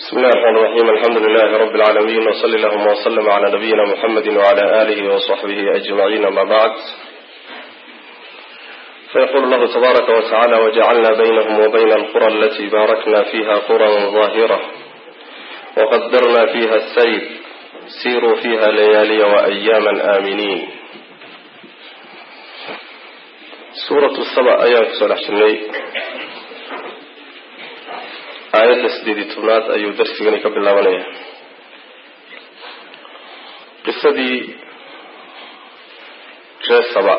بسم الله الرحمن الرحيم الحمد لله رب العالمين وصل اللهم وسلم على نبينا محمد وعلى آله وصحبه أجمعين ما بعد فيقول الله تبارك وتعالى وجعلنا بينهم وبين القرى التي باركنا فيها قرى ظاهرة وقدرنا فيها السير سيروا فيها ليالي وأياما آمنين سورة السبع أيام صلح شني aayadda sideed iyo tobnaad ayuu darsigani ka bilaabanaya qisadii ree saba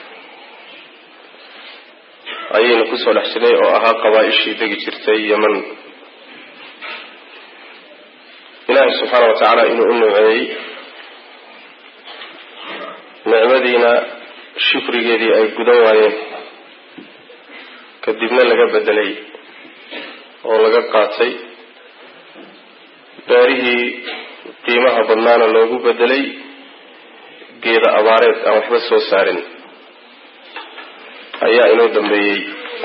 ayaynu kusoo dhex jirnay oo ahaa qabaa-ishii degi jirtay yeman ilaahay subxaana wa tacaala inuu u nuuceeyey nicmadiina shukrigeedii ay gudan waayeen kadibna laga bedelay oo laga qaatay beerihii qiimaha badnaana loogu bedelay geeda abaareed aan waxba soo saarin ayaa inoo dambeeyey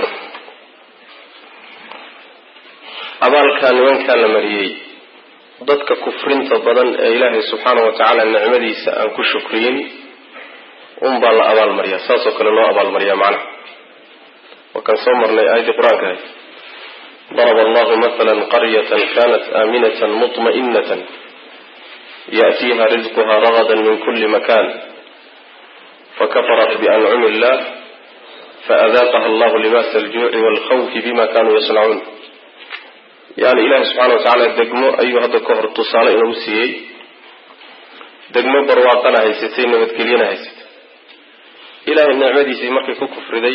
abaalkaa nimankaa la mariyey dadka kufrinta badan ee ilaahay subxaana wa tacaala nicmadiisa aan ku shukriyin unbaa la abaalmariyaa saasoo kale loo abaalmariyaa macnaha waa kan soo marnay aayaddii qur-aanka ahay ضرب الله مثلا قرية كانت آمنة مطمئنة يأتيها رزقها رغدا من كل مكان فكفرت بأنعم الله فأذاقها الله لباس الجوع والخوف بما كانوا يصنعون يعني إله سبحانه وتعالى دقمو أيها هذا كهر التصالة إنه سيئي دقمو برواقنا هيستين نبتكلينا هيست إله النعمة دي سيمركي كفر دي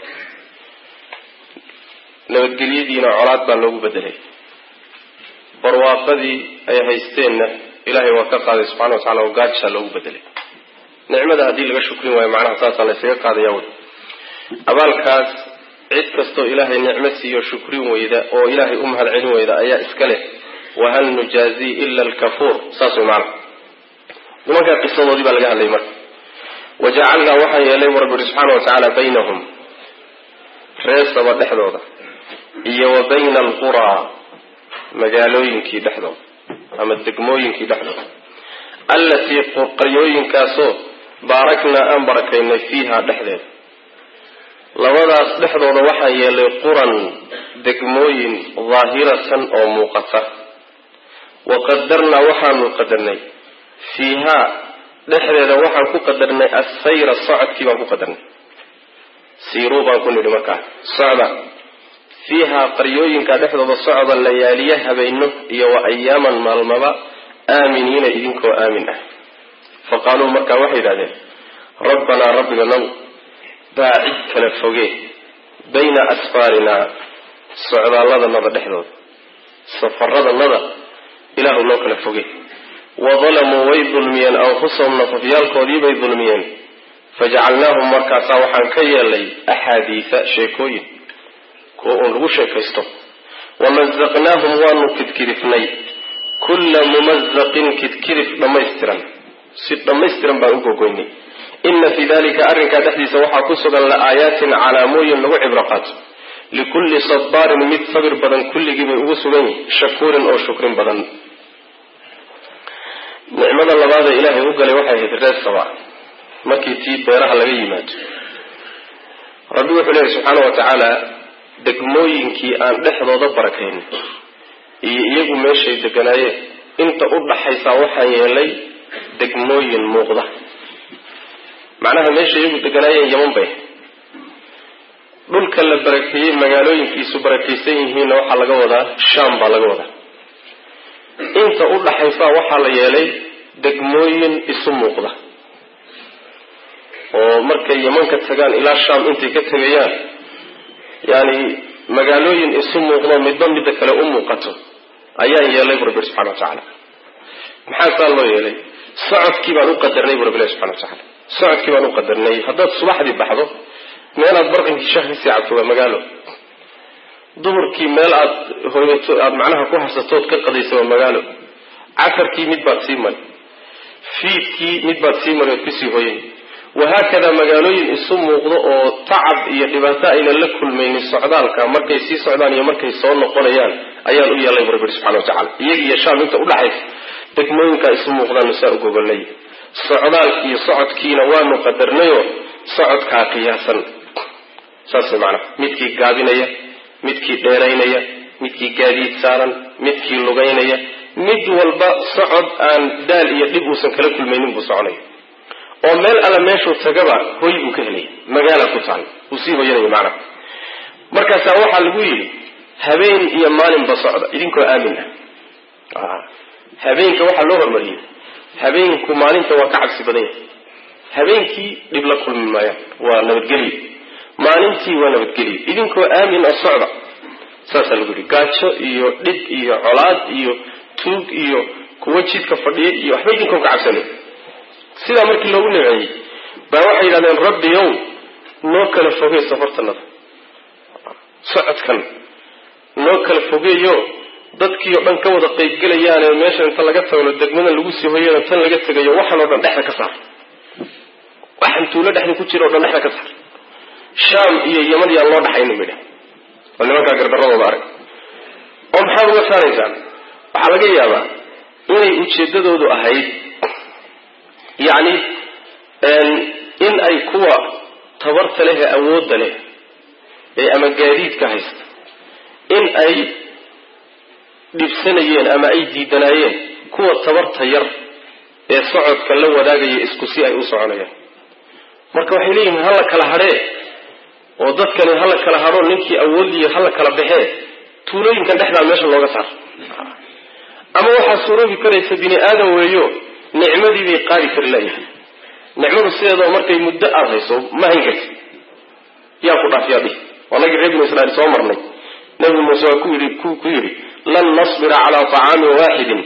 nabadgelyadiina colaad baa loogu bedelay barwaaqadii ay haysteenna ilaahay waa ka qaaday subxana wa tacala oo gaajsaa loogu bedelay nicmada haddii laga shukrin waayo macnaha saasaa laysaga qaadaya wy abaalkaas cid kastoo ilaahay nicmo siiyo shukrin weyda oo ilaahay u mahad celin weyda ayaa iska leh wahal nujaazii ila alkafuur saas way macnaha nimankaa qisadoodii baa laga hadlayay marka wajacalnaa waxaan yeelay bu rabbi ihi subxaana wa tacaala baynahum reesaba dhexdooda iyo wa bayna alquraa magaalooyinkii dhexdooda ama degmooyinkii dhexdooda allatii qaryooyinkaasoo baaraknaa aan barakaynay fiiha dhexdeeda labadaas dhexdooda waxaan yeelay quran degmooyin daahiratan oo muuqata wa qadarnaa waxaanu qadarnay fiihaa dhexdeeda waxaan ku qadarnay assayra socodkii baan ku qadarnay siiruu baan ku nidhi markaa socda fiihaa qaryooyinka dhexdooda socda layaaliye habeyno iyo wa ayaaman maalmaba aaminiina idinkoo aamin ah fa qaaluu markaa waxay yidhahdeen rabbanaa rabbiganow baacid kala foge bayna asfaarinaa socdaalladanada dhexdooda safaradanada ilaahu noo kala foge wa dalamuu way dulmiyeen anfusahum nafafyaalkoodii bay dulmiyeen fajacalnaahum markaasaa waxaan ka yeelay axaadiisa sheekooyin kuwa uun lagu sheekaysto wamazaqnaahum waanu kidkidifnay kulla mumazaqin kidkidif dhammaystiran si dhammaystiran baan u gogoynay ina fii dalika arrinkaa dhexdiisa waxaa ku sugan la aayaatin calaamooyin lagu cibro qaato likulli sabaarin mid sabir badan kulligii bay ugu sugan yihin shakuurin oo shukrin badan nicmada labaadee ilaahay u galay waxay ahayd reer saba markii tii beeraha laga yimaado rabbi wuxuu leeyahy subxaana wa tacaala degmooyinkii aan dhexdooda barakayn iyo iyagu meeshay deganaayeen inta u dhaxaysaa waxaan yeelay degmooyin muuqda macnaha meeshay iyagu deganaayeen yaman bay dhulka la barakeeyey magaalooyinkiisu barakaysan yihiinna waxaa laga wadaa shaam baa laga wadaa inta u dhaxaysaa waxaa la yeelay degmooyin isu muuqda oo markay yaman ka tagaan ilaa shaam intay ka tegayaan yani magaalooyin isu muuqdo midba midda kale u muuqato ayaan yeelay bu rabbi subxana wa tacaala maxaa saa loo yeelay socodkii baan u qadarnay bu rabbi subxana wa tacaala socodkii baan u qadarnay haddaad subaxdii baxdo meelaad barqinkii shah kasii cabto waa magaalo duhurkii meel aad hoyato aada macnaha ku harsatood ka qadaysa waa magaalo casarkii mid baad sii mari fiidkii mid baad sii mari ood kusii hoyay wahaakada magaalooyin isu muuqdo oo tacab iyo dhibaato aynan la kulmaynin socdaalka markay sii socdaan iyo markay soo noqonayaan ayaan u yeelay bu rabbi subxana watacala iyaga iyo shaam inta udhaxaysa degmooyinkaa isu muuqdaanu saa u gogolnay socdaalkiiyo socodkiina waanu qadarnayo socodkaa qiyaasan saas macnaha midkii gaabinaya midkii dheeraynaya midkii gaadiid saaran midkii lugaynaya mid walba socod aan daal iyo dhib uusan kala kulmaynin buu soconaya oo meel alla meeshuu tagaba hoy buu ka helaya magaala ku tahay uu sii hoyanaya macnaha markaasaa waxaa lagu yidhi habeen iyo maalinba socda idinkoo aamin ah habeenka waxaa loo hormariyey habeenku maalinta waa ka cabsi badan yahay habeenkii dhib la kulmi maayaan waa nabadgelyo maalintii waa nabadgelyo idinkoo aamin oo socda saasaa lagu yidhi gaajo iyo dhib iyo colaad iyo tuug iyo kuwo jidka fadhiya iyo waxba idinkoon ka cabsanay sidaa markii loogu nimeeyey baa waxay yidhahdeen rabbiyow noo kala fogey safartanada socodkan noo kala fogeeyo dadkii oo dhan ka wada qaybgelayaane meeshan inta laga tagno degmadan lagu sii hoyana tan laga tegayo waxan oo dhan dhexda ka saar waxan tuulo dhexda ku jira o dhan dhexda ka saar shaam iyo yamadii aan loo dhaxaynin bay dheh oo nimankaa gardaradooda arag oo maxaad uga saaraysaan waxaa laga yaabaa inay ujeedadoodu ahayd yacni in ay kuwa tabarta leh ee awoodda leh ee ama gaadiidka haysta in ay dhibsanayeen ama ay diidanaayeen kuwa tabarta yar ee socodka la wadaagaya isku si ay u soconayaan marka waxay leeyihiin hala kala hadhee oo dadkani hala kala hadho ninkii awoodiyo hala kala baxee tuulooyinkan dhexdaa meesha looga saar ama waxaa suuroobi karaysa bini aadam weeyo nicmadii bay qaadi kari layahay nicmadu sideedao markay muddo aada hayso ma hayn karti yaa ku dhaaf yaa dhihi anagii reer binu israiil soo marnay nabi muuse waa ku yidhi ku yidhi lan nasbira calaa طacaamin waaxidin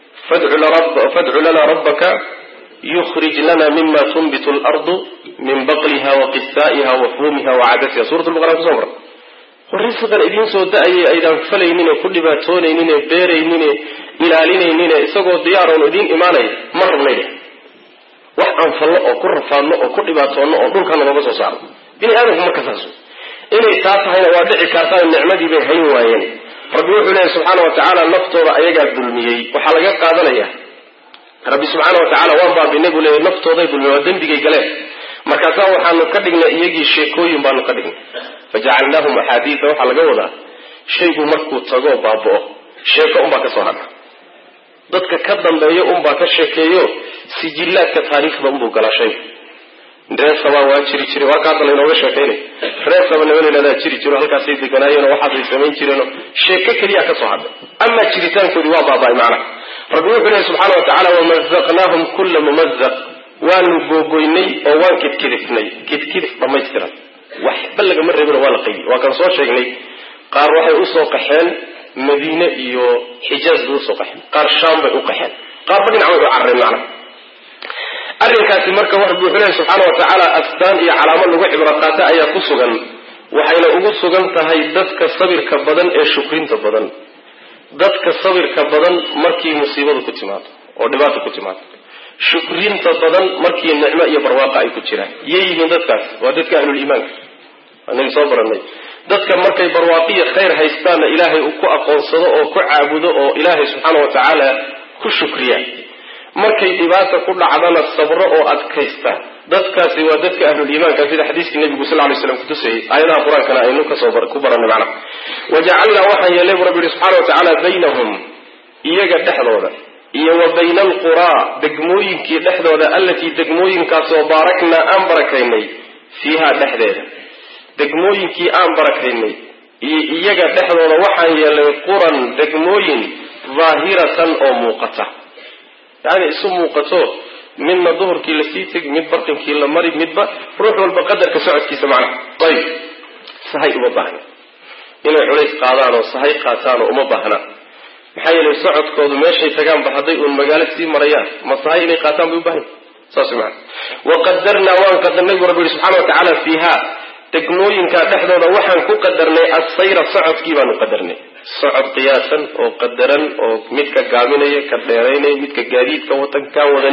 fadcu lana rabbaka yukhrij lana mima tunbitu اlardu min baqliha wa qisaa'iha wa fuumiha wa cadasiha suurat lbaqara kusoo marnay war risqan idiin soo da-ayay aydaan falaynine ku dhibaatoonayninee beeraynine ilaalinaynine isagoo diyaaroon idiin imaanaya ma rabnay dheh wax aan fallo oo ku rafaadno oo ku dhibaatoonno oo dhulka nagooga soo saarno bini aadamku marka saas inay taa tahayna waa dhici kartaa nicmadii bay hayn waayeen rabbi wuxuu leeyahy subxaana wa tacaala naftooda ayagaa dulmiyey waxaa laga qaadanaya rabbi subxaana wa tacala waan baabinay buu leeyahy naftooday dulmiyey waa dembigay galeen markaasaa waxaanu ka dhignay iyagii sheekooyin baanu ka dhignay fajacalnaahum axaadiida waxaa laga wadaa shaygu markuu tagoo baaba'o sheeko unbaa ka soo hadha dadka ka dambeeyo unbaa ka sheekeeyo sijillaadka taariikhda unbuu galaa shaygu reer sabaa waa jiri jiray waa ka hadda laynooga sheekaynay reer saba niman layhahdaa jiri jiro halkaasay deganaayeenoo waxaasay samayn jireenoo sheeko keliyaa ka soo hadhay amaa jiritaankoodii waa baaba'ay macnaha rabbi wuxuu lehy subxaana wa tacala wamazaqnaahum kulla mumazaq waanu googoynay oo waan kidkidifnay kidkidif dhammaystiran waxba lagama reebino waa la qaybi waa kan soo sheegnay qaar waxay usoo qaxeen madiine iyo xijaaz bay usoo qaxeen qaar shaam bay u qaxeen qaarba dhinac way u carareen macnaha arrinkaasi marka rabbi wuxuu lehy subxaana wa tacaala astaan iyo calaamo lagu cibro qaata ayaa ku sugan waxayna ugu sugan tahay dadka sabirka badan ee shukrinta badan dadka sabirka badan markii musiibadu ku timaado oo dhibaata ku timaado shukrinta badan markii nicmo iyo barwaaqa ay ku jiraan yay yihiin dadkaas waa dadka ahluliimaanka anagi soo baranay dadka markay barwaaqiya khayr haystaanna ilaahay uu ku aqoonsado oo ku caabudo oo ilaahay subxaana wa tacaala ku shukriya markay dhibaata ku dhacdana sabro oo adkaysta dadkaasi waa dadka ahluliimaanka sida xadiiskii nabigu sal lay slam kutusayay aayadaha qur-aankana aynu kasoo ku baranay macnaha wajacalnaa waxaan yeelay bu rabbi yihi subxana wa tacaala baynahum iyaga dhexdooda iyo wa bayna alquraa degmooyinkii dhexdooda allatii degmooyinkaasoo baaraknaa aan barakaynay fiiha dhexdeeda degmooyinkii aan barakaynay iyo iyaga dhexdooda waxaan yeelay quran degmooyin daahiratan oo muuqata yacni isu muuqato midna duhurkii lasii tegi mid barqinkii la mari midba ruux walba qadarka socodkiisa macnaha ayib sahay uma baahna inay culays qaadaan oo sahay qaataan oo uma baahna maxaa yeelay socodkoodu meeshay tagaanba hadday uun magaalo sii marayaan ma sahay inay qaataan bay u bahan saas maa waqadarnaa waan qadarnay buu rabbi yihi subxana wa tacaala fiiha degmooyinka dhexdooda waxaan ku qadarnay assayra socodkii baanu qadarnay socod qiyaasan oo qadaran oo midka gaabinaya ka dheeraynaya midka gaadiidka watan kaan wadanin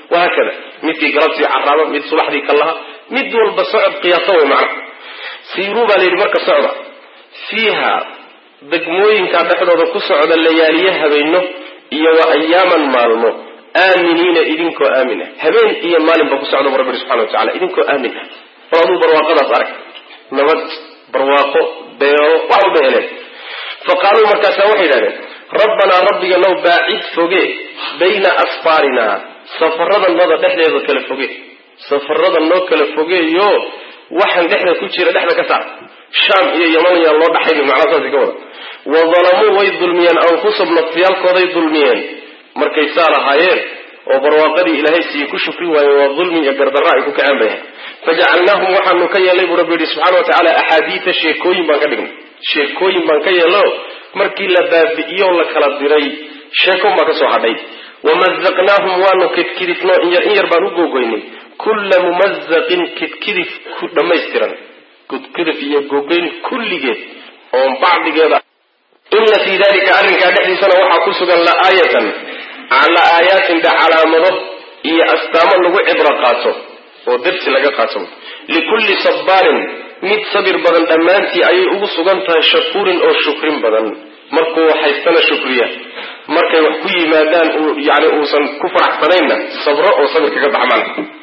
wahaakada midkii galabtii caraaba mid subaxdii ka laha mid walba socod qiyaaso way macna siiruu baa layidhi marka socda fiiha degmooyinkaa dhexdooda ku socda layaaliye habeenno iyo wa ayaaman maalmo aaminiina idinkoo aamin ah habeen iyo maalinba ku socda bu rabbi subxana wa tacala idinkoo aamin ah bal aduu barwaaqadaas arag nabad barwaaqo beero wax walba heleen fa qaaluu markaasaa waxay yidhahdeen rabbanaa rabbiga now baacid foge bayna asfaarina safaradannada dhexdeeda kala foge safarada noo kala fogeeyo waxaan dhexda ku jira dhexda ka saar shaam iyo yaman yaan loo dhaxayni macnaa saasi ka wada wa dalamuu way dulmiyeen anfusahum nafsiyaalkooday dulmiyeen markay saa lahaayeen oo barwaaqadii ilaahay siiyey ku shukri waayeen waa dulmi iyo gardarra ay ku kaceen bay ahay fajacalnaahum waxaanu ka yeelnay buu rabbi yihi subxana wa tacaala axaadiida sheekooyin baan ka dhignay sheekooyin baan ka yeelno markii la baabi'iyo la kala diray sheekon baa ka soo hadhay wamazaqnaahum waanu kidkidifno in yar in yar baan u googoynay kulla mumazaqin kidkidif ku dhammaystiran kidkidif iyo googoyn kulligeed oon bacdigeeda ina fii dalika arrinkaa dhexdiisana waxaa ku sugan laaayatan la aayaatin de calaamado iyo astaamo lagu cibro qaato oo darsi laga qaato likulli sabbaarin mid sabir badan dhammaantii ayay ugu sugan tahay shakuurin oo shukrin badan markuu haystana shukriya markay wax ku yimaadaan yani uusan ku faraxsanaynna sabro oo sabir kaga baxmaan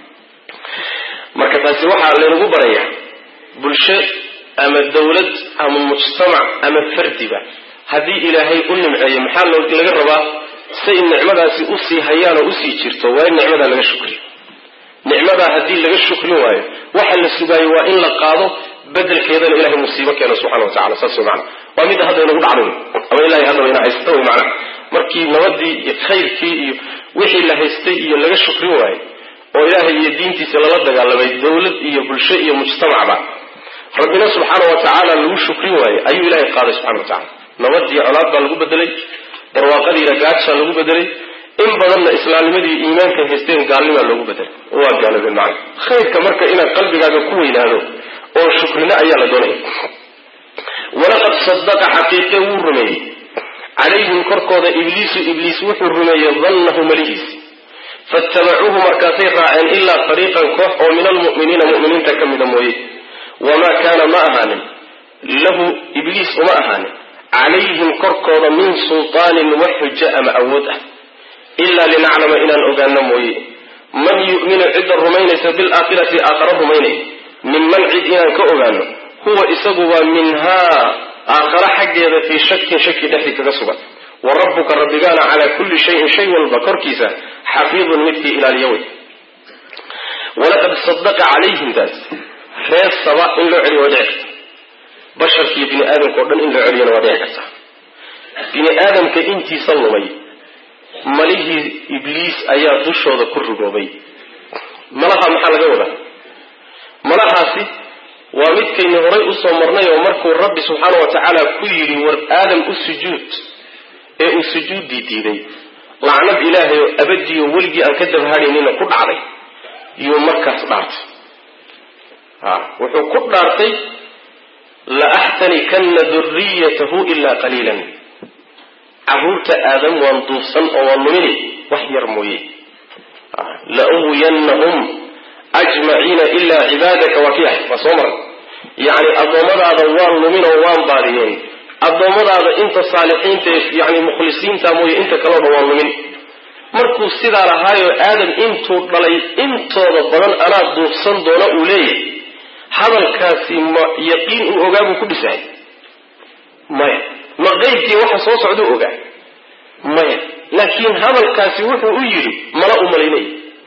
marka taasi waxaa laynagu barayaa bulsho ama dawlad ama mujtamac ama fardiba haddii ilaahay u nimceeyo maxaa laga rabaa say nicmadaasi usii hayaan oo usii jirto waa in nicmadaa laga shukriyo nicmadaa haddii laga shukrin waayo waxa la sugaayo waa in la qaado bedelkeedana ilahay musiibo keeno subxana wa tacala saas way maana waa midda hadda inagu dhacdo ama ilahay haddaba ina haysta way macana markii nabadii iyo khayrkii iyo wixii la haystay iyo laga shukrin waayo oo ilaahay iyo diintiisa lala dagaalamay dawlad iyo bulsho iyo mujtamacba rabbina subxaana wa tacaala lagu shukrin waaye ayuu ilahay qaaday subxana wa tacala nabadii colaad baa lagu bedelay barwaaqadiina gaajsaa lagu bedelay in badanna islaamnimadii iimaanka haysteen gaalnimaa loogu bedelay waa gaaloobeen macana khayrka marka inaad qalbigaaga ku weynaado oo shukrina ayaa la doonaya walaqad sadaqa xaqiiqe wuu rumeeyey calayhim korkooda ibliisu ibliis wuxuu rumeeyey dannahu malihiisi faitabacuuhu markaasay raaceen ilaa fariiqan koox oo min almu'miniina mu'miniinta ka mida mooye wamaa kaana ma ahaanin lahu ibliis uma ahaanin calayhim korkooda min sultaanin wax xujo ama awood ah ilaa linaclama inaan ogaano mooye man yu'minu cidda rumaynaysa bilaakhirati aakhara rumaynay minman cid inaan ka ogaano huwa isagu waa minhaa aakhara xaggeeda fii shakin shaki dhexdii kaga sugan wa rabbuka rabbigaana calaa kulli shayin shay walba korkiisa xafiidun midkii ilaaliya wey walaqad sadaqa calayhim taas reer saba in loo celiyo waa dhici karta basharkiiyo bini aadamka o dhan in loo celiyana waa dhici karta bini aadamka intiisa lumay malihii ibliis ayaa dushooda ku rugoobay malaha maxaa laga wadaa malahaasi waa midkaynu horay usoo marnay oo markuu rabbi subxaana wa tacaala ku yidhi war aadam u sujuud ee uu sujuuddii diiday lacnad ilaahay oo abadiyo weligii aan ka dabhaadhaynina ku dhacday yuu markaas dhaartay a wuxuu ku dhaartay la axtanikanna duriyatahu ilaa qaliilan carruurta aadam waan duufsan oo waan lumini wax yar mooye la uwiyannahum ajmaciina ilaa cibaadaka waa ki ah waa soo maran yacni addoommadaada waan lumin oo waan baadiyeen addoommadaada inta saalixiinta yani mukhlisiinta mooye inta kaleo dhan waan lumin markuu sidaa lahaayoo aadam intuu dhalay intooda badan anaa duufsan doona uu leeyahay hadalkaasi ma yaqiin uu ogaa buu ku dhisahay maya ma qeybkii waxa soo socduu ogaa maya laakiin hadalkaasi wuxuu u yidhi mala u malaynay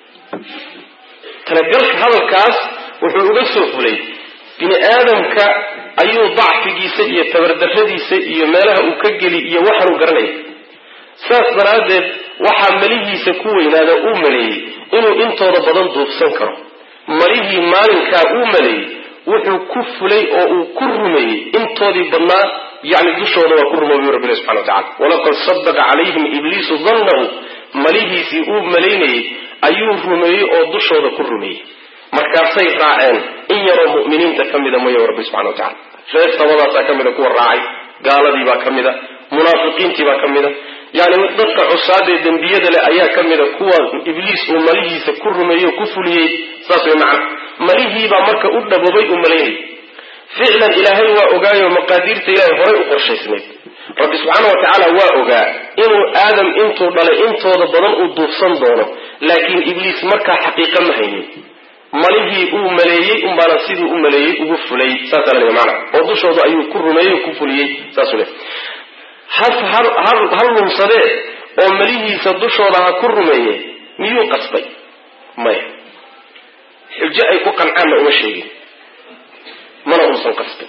talagalka hadalkaas wuxuu uga soo fulay bini aadamka ayuu dacfigiisa iyo tabardarradiisa iyo meelaha uu ka geli iyo waxaanuu garanaya saas daraaddeed waxaa malihiisa ku weynaada uu maleeyey inuu intooda badan duufsan karo malihii maalinkaa uu maleeyey wuxuu ku fulay oo uu ku rumeeyey intoodii badnaa yani dushooda waa ku rumoobiy rabbina subxana wa tacala walaqad sadaqa calayhim ibliisu dannahu malihiisii uu malaynayey ayuu rumeeyey oo dushooda ku rumeeyey markaasay raaceen in yaroo mu'miniinta ka mida mooye rabbi subxana wa tacala reer sabadaasaa ka mida kuwa raacay gaaladiibaa ka mida munaafiqiintiibaa ka mida yani dadka cusaadee dembiyada leh ayaa ka mida kuwa ibliis uu malihiisa ku rumeeyey oo ku fuliyey saas way macana malihiibaa marka u dhaboobay uu malaynayay ficlan ilaahay waa ogaayo maqaadiirta ilaahay horay u qorshaysnayd rabbi subxaana wa tacaala waa ogaa inuu aadam intuu dhalay intooda badan uu duufsan doono laakiin ibliis markaa xaqiiqa ma haynin malihii uu maleeyey unbaana siduu u maleeyey ugu fulay saasa la mana oo dushooda ayuu ku rumeeyey ku fuliyey saasuu le ha lumsadee oo malihiisa dushooda ha ku rumeeye miyuu qasbay maya xujo ay ku qancaanna uma sheegin mana uusan qasbin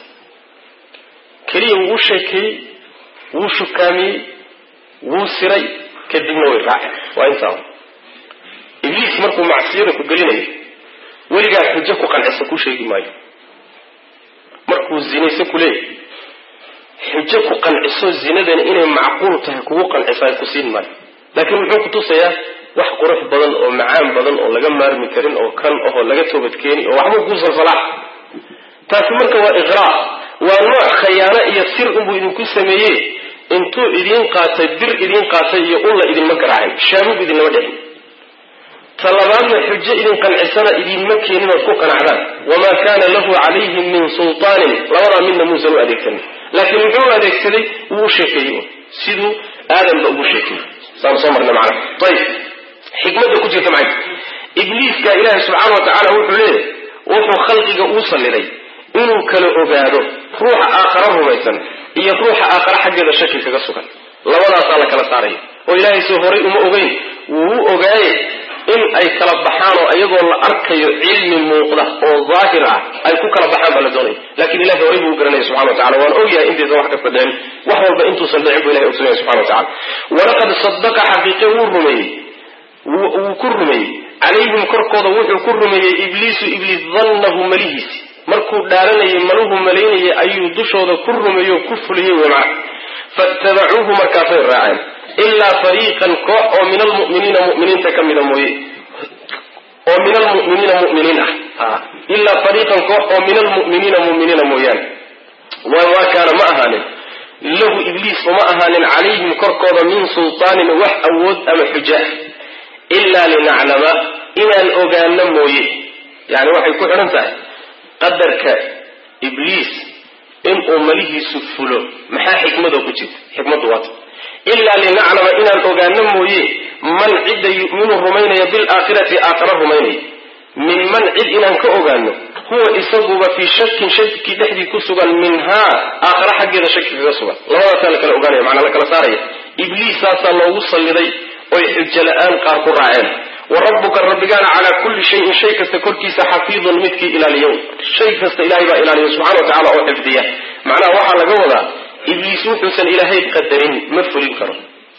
keliya wuu u sheekeeyey wuu shukaamiyey wuu siray kadibna way raaceen waa intaa ibliis markuu macsiyada ku gelinayo weligaa xujo ku qancisa kuu sheegi maayo markuu zinayso ku leeyahy xujo ku qanciso zinadani inay macquul tahay kugu qancisaay ku siin maayo laakiin muxuu kutusayaa wax qurux badan oo macaan badan oo laga maarmi karin oo kan ahoo laga toobadkeeni oo waxbuu kuu salsalaa taasi marka waa iqraa waa nooc khayaano iyo sir unbuu idinku sameeye intuu idiin qaatay bir idiin qaatay iyo ulla idinma garaacin shaabub idinlama dhicin talabaadna xujo idin qancisana idinma keenin ood ku qanacdaan wamaa kaana lahu calayhim min sultaanin labadaa midna muusan u adeegsanin laakiin muxuu adeegsaday wuu u sheekeeyey siduu aadamba ugu sheekeeyey saan soo marnay macana ayib xikmadda ku jirta macay ibliiska ilaahi subxaana wa tacaala wuxuu leeyahy wuxuu khalqiga uu salliday inuu kala ogaado ruuxa aakhara rumaysan iyo ruuxa aakhara xaggeeda shaki kaga sugan labadaasaa la kala saaraya oo ilaahay soo horay uma ogeyn wuu u ogaaye in ay kala baxaan oo iyagoo la arkayo cilmi muuqda oo daahir ah ay ku kala baxaan baa la doonaya lakin ilahay horay buu u garanaya subxana wa tacala waana ogyahay intaysan wax kasta dhicin wax walba intuusan dhicin bu ilahay ogsanaya subxana wa tacala walaqad sadaqa xaqiiqe wuu rumeeyey wuu ku rumeeyey calayhim korkooda wuxuu ku rumeeyey ibliisu ibliis dannahu malihiisi markuu dhaaranayay maluhu malaynayay ayuu dushooda ku rumeeyo ku fuliyey wey macna faitabacuuhu markaasay raaceen ilaa fariiqan koox oo min almuminiina muminiinta ka mida mooye oo min almuminiina muminiin ah ilaa fariiqan koox oo min almuminiina muminiina mooyaane wamaa kaana ma ahaanin lahu ibliis uma ahaanin calayhim korkooda min sultaanin wax awood ama xuja ilaa linaclama inaan ogaano mooye yani waxay ku xidhan tahay qadarka ibliis inuu malihiisu fulo maxaa xikmadoo ku jirta xikmaddu waata ilaa linaclama inaan ogaano mooye man cidda yuminu rumaynaya bilaakhirati aakhara rumaynaya min man cid inaan ka ogaano huwa isaguba fii shakin shaki dhexdii ku sugan minhaa aakhara xaggeeda shaki kaga sugan labadaasaa la kala ogaanaya macnaa la kala saaraya ibliissaasaa loogu salliday oy xujo la-aan qaar ku raaceen wa rabbuka rabbigaana calaa kulli shayin shay kasta korkiisa xafiidun midkii ilaaliyo shay kasta ilahay baa ilaaliya subxana wa tacala oo xifdiya macnaha waxaa laga wadaa ibliis wuxuusan ilaahay qadarin ma fulin karo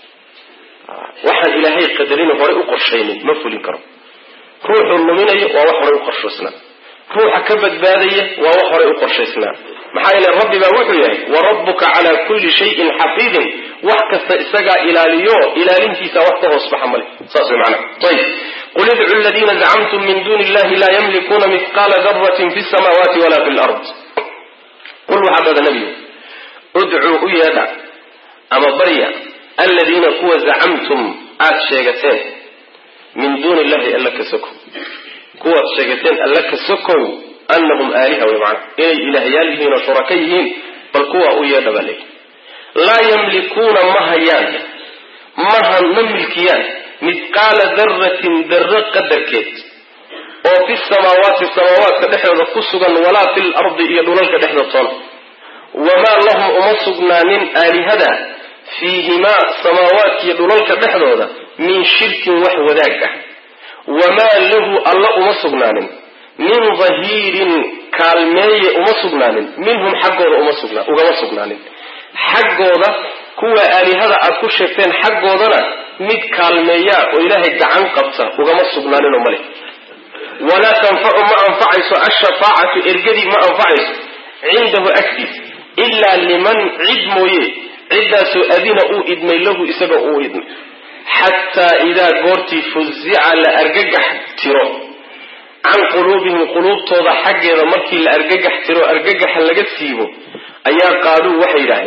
waxaan ilaahay qadarin horay u qorshaynin ma fulin karo ruuxuu luminayo waa wax horay u qorshaysnaa ruuxa ka badbaadaya waa wax horay u qorshaysnaa maxaa yeele rabbi baa wuxuu yahay wa rabbuka calaa kulli shayin xafiidin wax kasta isagaa ilaaliyo ilaalintiisa wax ka hoos baxa male saas way macnaha ayib qul idcu ladiina zacamtum min duuni illahi laa yamlikuuna mithqaala daratin fi samaawaati wala fi lard qul waxaa dhada nebigu udcuu u yeedha ama barya aladiina kuwa zacamtum aada sheegateen min duuni illahi alla ka sokow kuwaad sheegateen alla ka sokow anahum aaliha way macana inay ilaahyaal yihiin oo shuraka yihiin bal kuwa u yeedha baa leeyi laa yamlikuuna ma hayaan maha ma milkiyaan mithqaala daratin darro qadarkeed oo fi samaawaati samaawaadka dhexdooda ku sugan walaa fi lardi iyo dhulalka dhexdood toona wamaa lahum uma sugnaanin aalihada fiihimaa samaawaadkiiyo dhulalka dhexdooda min shirkin wax wadaag ah wamaa lahu alla uma sugnaanin min dahiirin kaalmeeye uma sugnaanin minhum xaggooda ugama sugnaanin xaggooda kuwa aalihada aad ku sheegteen xaggoodana mid kaalmeeyaa oo ilaahay gacan qabta ugama sugnaaninoo male walaa tanfacu ma anfacayso ashafaacatu ergadii ma anfacayso cindahu agtiisa ilaa liman cid mooye ciddaasoo adina uu idmay lahu isaga uu idmay xataa idaa goortii fuzica la argagax tiro can quluubihim quluubtooda xaggeeda markii la argagax tiro argagaxa laga siibo ayaa qaaluu waxay yidhaahdeen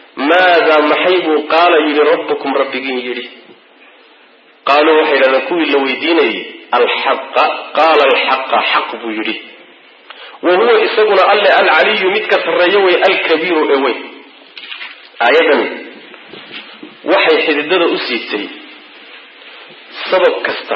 maadaa maxay buu qaala yidhi rabbukum rabbigiin yidhi qaaluu waxay yidhahdeen kuwii la weydiinayay alxaqa qaala alxaqa xaq buu yidhi wa huwa isaguna alle alcaliyu midka sarreeyo wey alkabiiru ee weyn aayadan waxay xididada u siibtay sabab kasta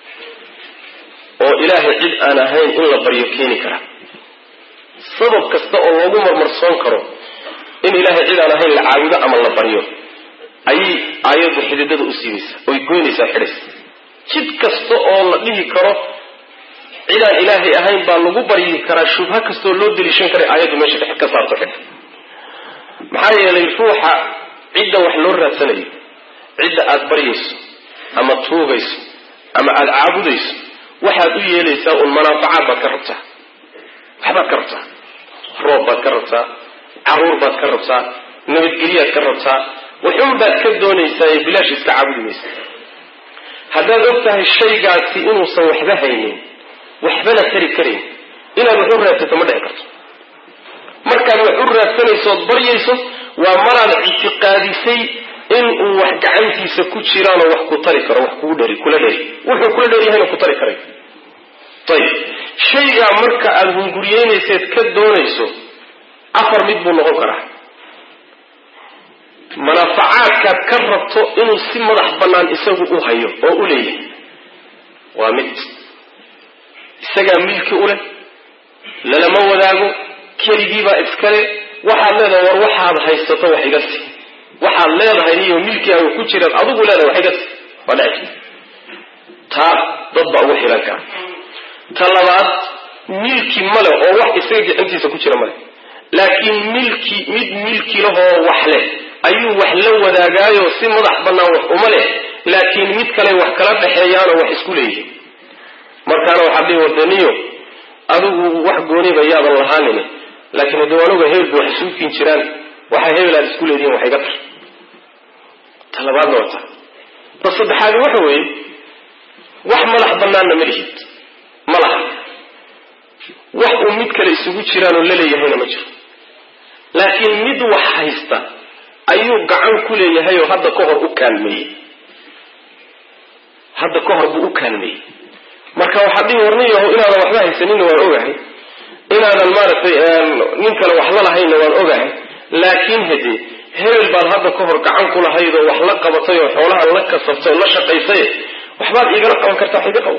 oo ilaahay cid aan ahayn in la baryo keeni kara sabab kasta oo loogu marmarsoon karo in ilaahay cid aan ahayn la caabudo ama la baryo ayay aayaddu xididada u siibaysaa oy goynaysaa xidhaysa jid kasta oo la dhihi karo cidaan ilaahay ahayn baa lagu baryi karaa shubha kastaoo loo deliishan karay aayaddu meesha dhex ka saarto xidha maxaa yeelay ruuxa cidda wax loo raadsanayo cidda aada baryayso ama tuugayso ama aada caabudayso waxaad u yeelaysaa un manaafacaad baad ka rabtaa waxbaad ka rabtaa roob baad ka rabtaa caruur baad ka rabtaa nabadgelyaad ka rabtaa waxun baad ka doonaysaa ee bilaash iska caabudi maysa haddaad og tahay shaygaasi inuusan waxba haynin waxbana tari karayn inaad wax u raadsato ma dhici karto markaad wax u raadsanayso ood baryayso waa maraad ictiqaadisay in uu wax gacantiisa ku jiraanoo wax ku tari karo wax kugu dheri kula dheri wuxuu kula dheryahayna ku tari karay ayib shaygaa marka aada hunguriyeynayseed ka doonayso afar mid buu noqon karaa manaafacaadkaad ka rabto inuu si madax bannaan isagu u hayo oo u leeyahay waa mid isagaa milki u leh lalama wadaago keligiibaa iskale waxaad leedahay war waxaad haysato wax iga si waxaad leedahay iyo milkigaaga ku jiraan adigu leedahay wax iga si waa dheci taa dad baa ugu xilan kara ta labaad milki male oo wax isaga gacantiisa ku jira male laakiin milki mid milki lahoo wax leh ayuu wax la wadaagaayo si madax bannaan wax uma leh laakiin mid kale wax kala dhexeeyaanoo wax isku leeyihin markaana waxaad dhihi wadaniyo adigu wax gooniba yaadan lahaanin laakiin haddii anuga hebelba wax isuukin jiraan waxay hebel aad isku leedihiin wax iga tar ta labaadna waa ta ta saddexaadi waxa weeye wax madax bannaanna ma lihid ma laha wax uu mid kale isugu jiraanoo laleeyahayna ma jiro laakiin mid wax haysta ayuu gacan ku leeyahay oo hadda ka hor u kaalmeeyey hadda ka hor buu u kaalmeeyey marka waxaad dhihi warniyaho inaadan waxba haysaninna waan ogahay inaadan maaragtay nin kale wax la lahayna waan ogahay laakiin hade hebel baad hadda ka hor gacan ku lahayd oo wax la qabatay oo xoolahan la kasabtay oo la shaqaysay waxbaad igala qaban kartaa wax iga qabo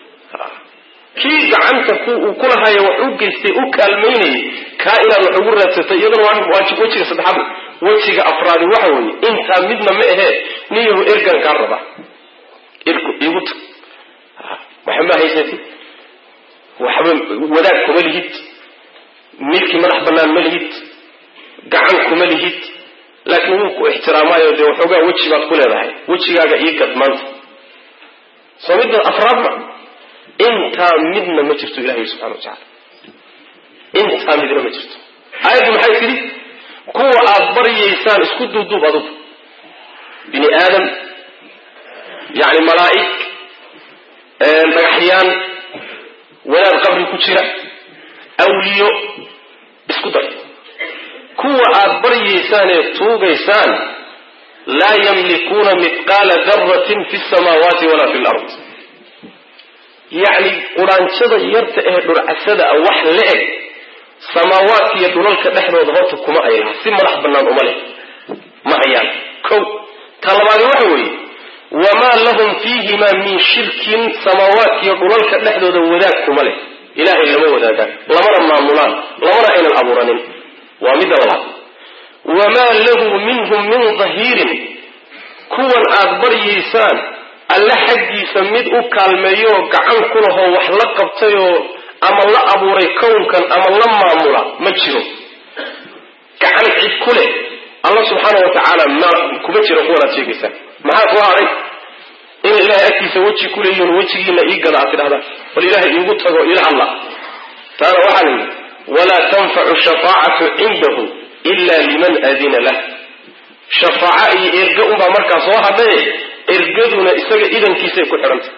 kii gacanta uu kulahayo wax u geystay u kaalmaynayay kaa inaad wax ugu raadsatay iyadana waa waajib wejiga saddexaad wejiga afraadi waxa weeye intaa midna ma ahee niyahu ergan kaa raba irku igu tag waxba ma haysatid waxba wadaag kuma lihid milki madax bannaan ma lihid gacan kuma lihid laakiin wuu ku ixtiraamaayo dee waxoogaa weji baad ku leedahay wejigaaga ii gad maanta soo midda afraad ma intaa midna ma jirto ilahi subxana wa tacala intaa midna ma jirto aayaddu maxay tidhi kuwa aad baryaysaan isku duuduub adugu bini aadam yacni malaa'ig dhagaxyaan wadaad qabri ku jira awliyo isku dar kuwa aad baryaysaan ee tuugaysaan laa yamlikuuna mithqaala daratin fi samaawaati walaa fi lard yacni quraanjada yarta ee dhurcasada a wax la eg samaawaadka iyo dhulalka dhexdooda horta kuma ay laha si madax bannaan uma leh ma hayaan kow ta labaadi waxa weeye wamaa lahum fiihimaa min shirkin samaawaadka iyo dhulalka dhexdooda wadaag kuma leh ilaahay lama wadaagaan lamana maamulaan lamana aynan abuuranin waa midda labaad wamaa lahu minhum min dahiirin kuwan aad baryaysaan alle xaggiisa mid u kaalmeeyooo gacan ku lahoo wax la qabtayoo ama la abuuray kownkan ama la maamula ma jiro gacan cid ku leh alla subxaana wa tacaala ma kuma jiro kuwanaad sheegaysaan maxaa soo haday inay ilahay agtiisa weji ku leeyihin wejigiina ii gada aad tidhahdaan bal ilahay iigu tago ila hadla taana waxaa la yidhi walaa tanfacu shafaacatu cindahu ila liman adina lah shafaaca iyo erga unbaa markaa soo hadhaye ergaduna isaga idankiisay ku xidhantay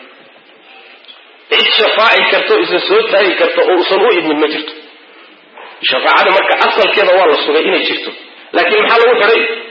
cid shafaaci karta o isa soo taagi karta oo usan u idmin ma jirto shafaacada marka asalkeeda waa la sugay inay jirto laakiin maxaa lagu xidhay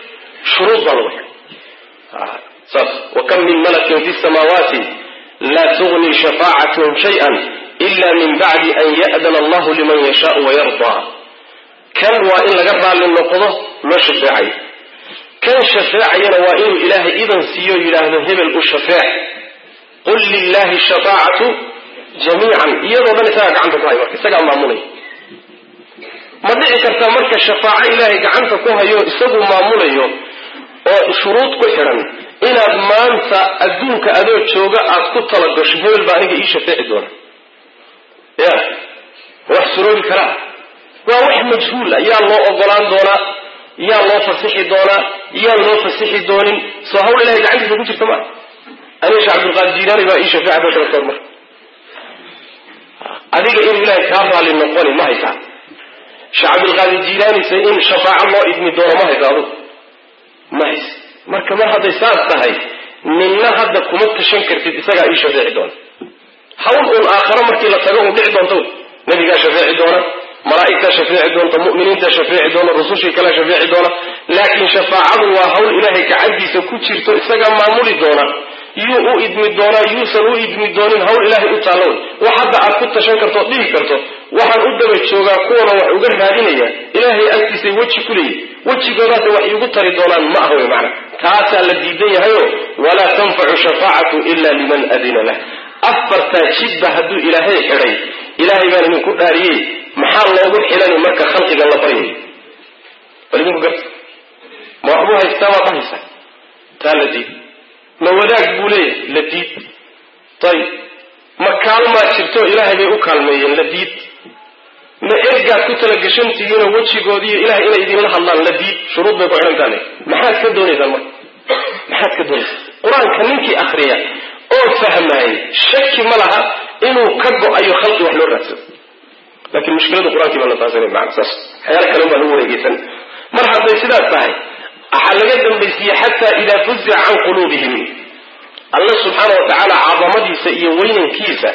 shuruud baa lagu xidhay saas wakam min malakin fi samaawaati laa tugni shafaacatuhum shay-an ila min bacdi an ya'dana allahu liman yashaau wayardaa kan waa in laga raalli noqdo loo shafeecayo kan shafeecayana waa inuu ilaahay idan siiyo yidhaahdo hebel u shafeec qul lilahi shafaacatu jamiican iyadoo dhan isagaa gacanta ku hayo marka isagaa maamulaya ma dhici karta marka shafaaco ilaahay gacanta ku hayo isagu maamulayo oo shuruud ku xidhan inaad maanta adduunka adoo jooga aad ku talagasho hebel baa aniga ii shafeeci doona ya wax suroobi karaa waa wax majhuula yaa loo ogolaan doonaa yaa loo fasixi doonaa yaan loo fasixi doonin soo hawl ilahay gacantiisa ku jirta maa aniga sheekh cabdilqaadir jiilaani baa ii shafeeca baa kala mar adiga inuu ilaahay kaa raalli noqoni ma haysaa sheekh cabdilqaadir jiilaanise in shafaaco loo idmi doono ma haysa adugu ma hays marka mar hadday saas tahay ninna hadda kuma tashan kartid isagaa ii shafeeci doona hawl uun aakharo markii la tago un dhici doonta nabigaa shafeeci doona malaa'igtaa shafeeci doonta mu'miniintaa shafeeci doona rusushii kalea shafeeci doona laakiin shafaacadu waa hawl ilaahay gacantiisa ku jirto isagaa maamuli doona yuu u idmi doonaa yuusan u idmi doonin hawl ilaahay u taalla wey wax hadda aad ku tashan karto dhihi karto waxaan u daba joogaa kuwana wax uga raadinaya ilaahay agtiisay weji ku leeyihi wejigoodaasa wax iigu tari doonaan ma ah wey macana taasaa la diidan yahayo walaa tanfacu shafaacatu ila liman adina lah afartaa jidba hadduu ilaahay xidhay ilaahay baan idinku dhaariyey maxaa loogu xilani marka khalqiga la baryayo bal idinku garta ma waxbuu haystaa waad haysaa taa la diid ma wadaag buu leeyahay la diid ayib ma kaalmaa jirto ilaahay bay u kaalmeeyeen la diid ma ergaad ku talagashantihiinoo wejigoodiiyo ilahay inay idinla hadlaan la diid shuruud bay ku xidhantaane maxaad ka doonaysaan marka maxaad ka doonaysaan qur-aanka ninkii akriya oo fahmaayey shaki ma laha inuu ka go-ayo khalqi wax loo raadsado laakiin mushkiladu qur-aankii baa la taasana maana saas waxyaala kale baa lagu wareegeysan mar hadday sidaas tahay waxaa laga dambaysiiyey xataa idaa fuzica can quluubihim alla subxaana wa tacaala cadamadiisa iyo weynankiisa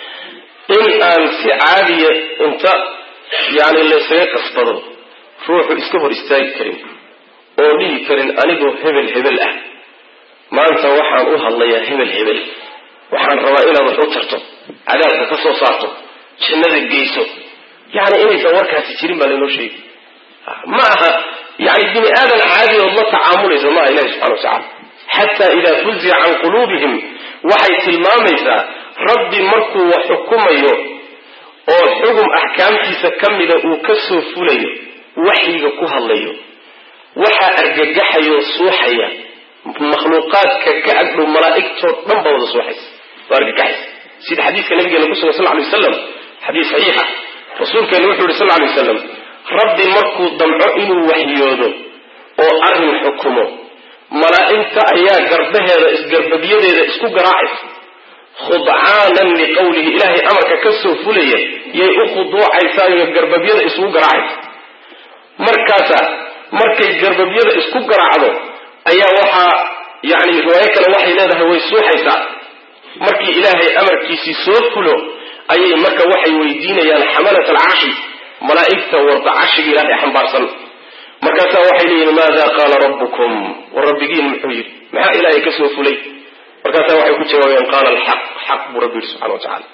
in aan si caadiya inta yani laysaga qasbado ruuxu iska hor istaagi karin oo dhihi karin anigoo hebel hebel ah maanta waxaan u hadlayaa hebel hebel waxaan rabaa inaad wax u tarto cadaabka ka soo saarto jannada geyso yani inaysan warkaasi jirin baa laynoo sheegi ma aha yani bini aadan caadi ood la tacaamulaysa maaha ilahi subxana watacala xataa idaa fuzica can quluubihim waxay tilmaamaysaa rabbi markuu wax xukumayo oo xugum axkaamtiisa ka mida uu ka soo fulayo waxyiga ku hadlayo waxaa argagaxayoo suuxaya makhluuqaadka ka agdhow malaa'igtoo dhan ba wada suuxaysa waa argagaxaysa sida xadiiska nabigeena ku sugan sal ly waslam xadiis saxiixa rasuulkeenu wuxuu yihi sal ly waslam rabbi markuu damco inuu waxyoodo oo arrin xukumo malaa'igta ayaa garbaheeda isgarbabyadeeda isku garaacaysa khudcaanan liqawlihi ilaahay amarka ka soo fulaya yay u khuduucaysaayo garbabyada isugu garaacaysa markaasa markay garbabyada isku garaacdo ayaa waxaa yani riwaayo kale waxay leedahay way suuxaysaa markii ilaahay amarkiisii soo fulo ayay marka waxay weydiinayaan xamalat alcarshi malaa'igta warda carshiga ilaahay xambaarsan markaasaa waxay leeyihin maada qaala rabbukum war rabbigiin muxuu yidhi maxaa ilaahay ka soo fulay markaasaa waxay ku jawaabayaan qaala alxaq xaq buu rabbi yidhi subxana wa tacala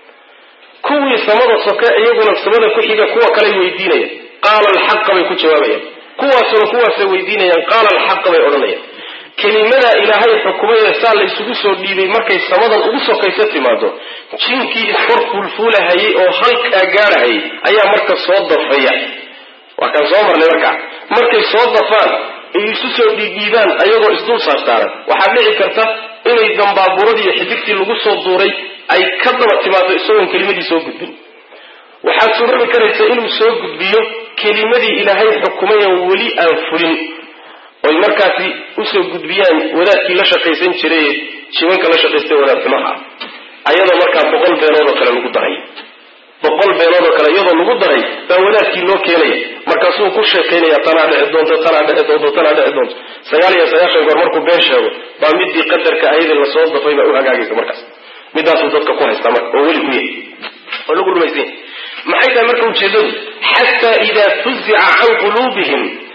kuwii samada soke iyaguna samada ku xiga kuwa kaley weydiinayaan qaala alxaqa bay ku jawaabayaan kuwaasuna kuwaasay weydiinayaan qaala alxaqa bay odhanayaan kelimadaa ilaahay xukumayna saa la isugu soo dhiibay markay samadan ugu sokaysa timaado jinkii iskor fuulfuulahayay oo halkaa gaarahayay ayaa marka soo dafaya waa kaan soo marnay markaa markay soo dafaan ay isu soo dhiidhiibaan ayagoo isdul saarsaaran waxaa dhici karta inay dambaaburadii xidigtii lagu soo duuray ay ka daba timaado isagoon kelimadii soo gudbin waxaad surari karaysa inuu soo gudbiyo kelimadii ilaahay xukumayan weli aan fulin oy markaasi usoo gudbiyaan wadaadkii la shaqaysan jiray jibanka la shaqaystay wadaad xumaha ayadoo markaa boqol beenood oo kale lagu daray boqol beenood oo kale iyadoo lagu daray baa wadaadkii loo keenaya markaasuu ku sheekaynaya tanaa dhici doonto tanaa dhici doonto tanaa dhici doonto sagaal iyo sagaashan goor markuu been sheego baa midii qadarka ayadii lasoo dafay baa u hagaagaysa markaas midaasuu dadka ku haystaa marka oo weli ku yahay oo lagu rumaysanya maxay tahay marka ujeedadu xataa idaa fuzica can quluubihim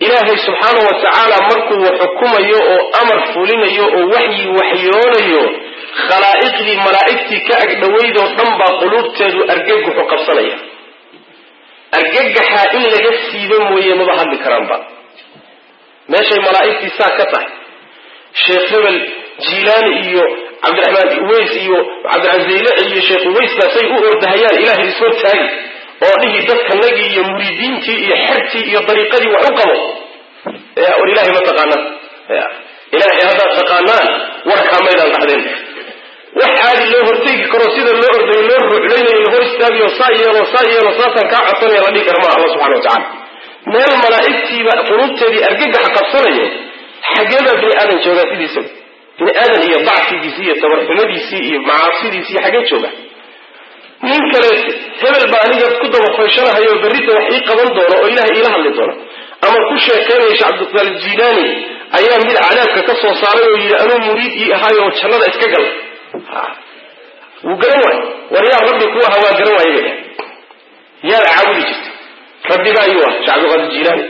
ilaahay subxaana wa tacaala markuu xukumayo oo amar fulinayo oo waxyi waxyoonayo khalaa'iqdii malaa'igtii ka agdhowaydoo dhan baa quluubteedu argagaxu qabsanaya argagaxaa in laga siibo mooye maba hadli karaanba meeshay malaa'igtii saa ka tahay sheekh hebel jiilaani iyo cabdiraxmaan uweys iyo cabdirazayle iyo sheekh uweys baasay u ordahayaan ilaahay isoo taagi oo dhihi dadkanagii iyo muriidiintii iyo xertii iyo dariiqadii wax u qabo war ilahay ma taqaanaan ilaahay haddaad taqaanaan warkaa maydaan dhahdeen wax caadi loo hortegi karo sida loo ordayo loo ruuxlaynayo la hor istaagayo saa yeelo saa yeelo saasaan kaa codsanaya la dhihi kara maa alla subxana wa tacala meel malaa'igtiiba qulubteedii argagaxa qabsanayo xageebaa bini aadan joogaa sidiisaba bini aadan iyo dacfigiisii iyo tabarxumadiisii iyo macaasidiisii xagee jooga nin kale hebel baa aniga ku dabafayshanahayo berrita wax ii qaban doono oo ilahay iila hadli doono ama ku sheekaynaya shee cabdiqaadir jiilaani ayaa mid cadaabka ka soo saaray oo yidhi anuu muriid ii ahaayo oo jannada iska gal wuu garan waayo war yaa rabbi ku aha waa garan waaye bay yaad caabudi jirta rabbigaa ayuu ah shee cabdiqaadir jiilaani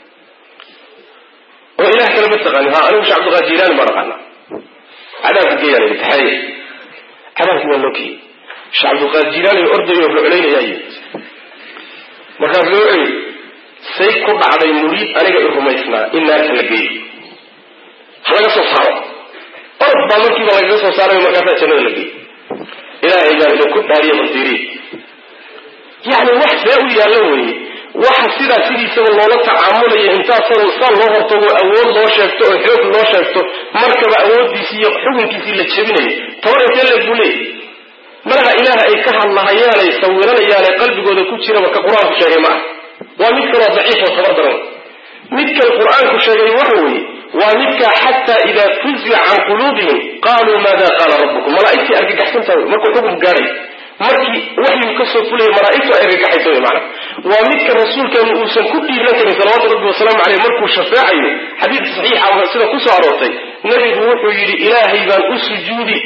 oo ilah kale ma taqaani ha anigu shee cabdiqaadir jiilaani baan aqaana cadaabka geeyaan taxariya cadaabki waa loo geeyey shee cabdiqaadir jiilaani ordayo ruclaynaya yimid markaas loo eri say ku dhacday muriid aniga i rumaysnaa in naarta la geeyo ha laga soo saaro orod baa markiiba lagaga soo saarayo markaasaa jannada la geeyo ilaahay baa idinku dhaariya basiiriye yacni wax see u yaallo weeye waxa sidaa sidiisaba loola tacaamulaya intaasoo saa loo hortago awood loo sheegto oo xoog loo sheegto markaba awooddiisii iyo xukunkiisii la jebinayo tabar intee leeg buu leeyahy malaha ilaaha ay ka hadlahayaanay sawiranayaanee qalbigooda ku jiraba ka qur-aanku sheegay ma ah waa mid kaloo daciif oo tabar daran midkan qur-aanku sheegay waxa weeye waa midkaa xataa idaa fuzica can quluubihim qaaluu maada qaala rabbukum malaa'igtii argagaxsantaa wey markuu xukum gaadhay markii waxyigu kasoo fulaya malaa'igtu ay argagaxaysa wey maana waa midka rasuulkeenu uusan ku dhiiran karin salawaatu rabbi wasalaamu caleyh markuu shafeecayo xadiid saxiixa sida kusoo aroortay nebigu wuxuu yidhi ilaahay baan u sujuudi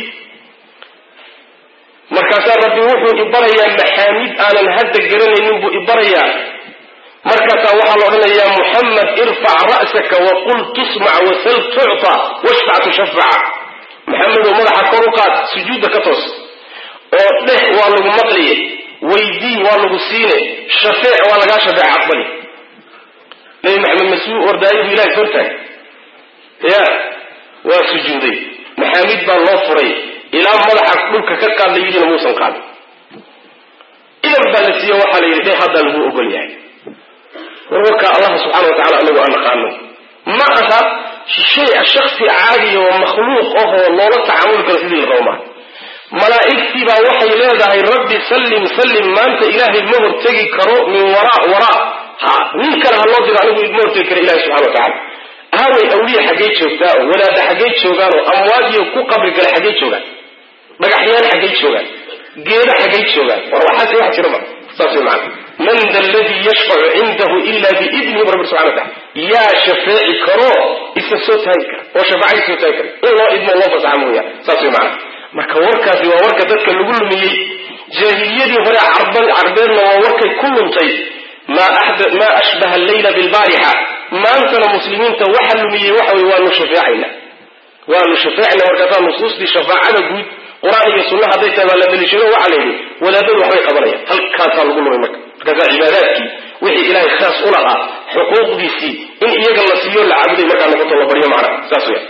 markaasaa rabbi wuxuu ibarayaa maxaamid aanan hadda garanaynin buu ibarayaa markaasaa waxaa la odhanayaa muxamed irfac ra'saka waqul tusmac wasal tucta washfac tushafaca maxamedow madaxa kor u qaad sujuudda ka toos oo dheh waa lagu maqliye weydii waa lagu siine shafeec waa lagaa shafeeca aqbali nabi maxamed masuu ordaayo buu ilahay hortahay ya waa sujuuday maxaamid baa loo furay ilaa madaxa dhulka ka qaad la yidhina muusan qaadin idan baa la siiye waxaa la yidhi dheh haddaa lagu ogol yahay warwarka allah subxana wa tacala anagu aan naqaano ma aha shay shaksi caadiya oo makhluuq ahoo loola tacaamuli karo sidii la rabo maa malaa'igtii baa waxay leedahay rabbi sallim sallim maanta ilaahay ma hortegi karo min waraa waraa ha nin kale ha loo diro anigu ma hortegi kara ilahi subxana wa tacala aaway awliya xaggey joogtaa oo wadaada xaggey joogaan oo amwaadiyo ku qabri gale xaggey joogaan dhagaxyaan xaggey joogaan geeda xaggey joogaan war waxaas wax jira ma saas way macana man da aladii yashfacu cindahu ila biidnihi bu rabbi subxana wa tacala yaa shafeeci karo isa soo taagi kara oo shafaacadii soo taagi kara in loo idmo loo fasaxa mooya saas way macana marka warkaasi waa warka dadka lagu lumiyey jaahiliyadii hore carbeedna waa warkay ku luntay maa ashbaha alleyla bilbaarixa maantana muslimiinta waxa lumiyey waxa wey waanu shafeecayna waanu shafeecayna markaasaa nusuustii shafaacada guud qur-aan iyo sunna hadday tahay baa la daliishado waxaa la yidhi wadaadadu waxbay qabanayaan halkaasaa lagu lumay marka markaasaa cibaadaadkii wixii ilaahay khaas u lahaa xuquuqdiisii in iyaga la siiyo la caabuday markaa noqoto la baryo macna saas weya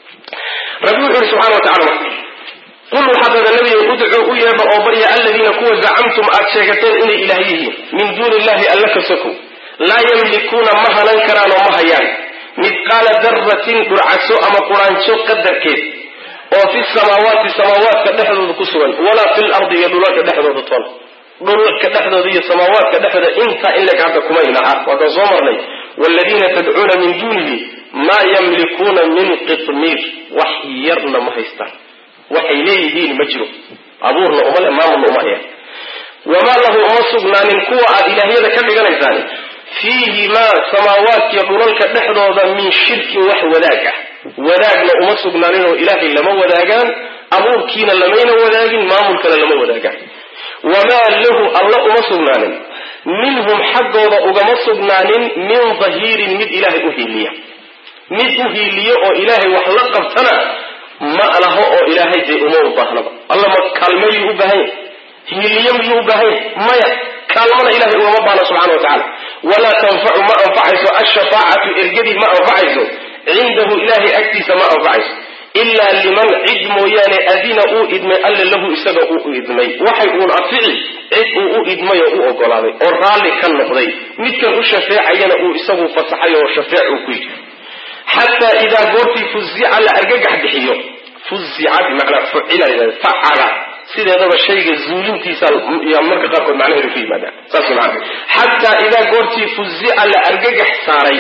rabbi wuxuu yihi subxana wa tacala qul waxaad dada nabiga udcuu u yeedha oo barya aladiina kuwa zacamtum aad sheegateen inay ilaah yihiin min duuni illahi alla ka sokow laa yamlikuuna ma hanan karaan oo ma hayaan midqaala daratin dhurcaso ama quraanjo qadarkeed oo fi samaawaati samaawaadka dhexdooda ku sugan walaa fi lardi iyo dhulalka dhexdooda toon dhulalka dhexdooda iyo samaawaadka dhexdooda intaa in leg hadda kumaynaha waakaan soo marnay waaladiina tadcuuna min duunihi maa yamlikuuna min qitmiir wax yarna ma haystaan waxay leeyihiin ma jiro abuurna uma le maamulna uma hayaan wamaa lahu uma sugnaanin kuwa aad ilaahyada ka dhiganaysaan fiihimaa samaawaadkiyo dhulalka dhexdooda min shirkin wax wadaag ah wadaagna uma sugnaanin oo ilaahay lama wadaagaan abuurkiina lamayna wadaagin maamulkana lama wadaagaan wamaa lahu alla uma sugnaanin minhum xaggooda ugama sugnaanin min dahiirin mid ilaahay u hiiliya mid u hiiliyo oo ilaahay wax la qabtana ma laho oo ilaahay dee uma u baahnaba alla ma kaalmeeyuu u baahan yahy hiiliyo miyuu u baahan yahy maya kaalmana ilahay ugama baahna subxana wa tacala walaa tanfacu ma anfacayso ashafaacatu ergadii ma anfacayso cindahu ilahay agtiisa ma anfacayso ilaa liman cid mooyaane adina uu idmay alle lahu isaga uu u idmay waxay uun afici cid uu u idmay oo u ogolaaday oo raalli ka noqday midkan u shafeecayana uu isagu fasaxay oo shafeec uu ku yidhi xataa idaa goortii fuzica la argagax bixiyo fuzica bimacnaa fucila facala sideedaba shayga zuulintiisa yaa marka qaarkood macnaheedu ku yimaadaan saas maana xataa idaa goortii fuzica la argagax saaray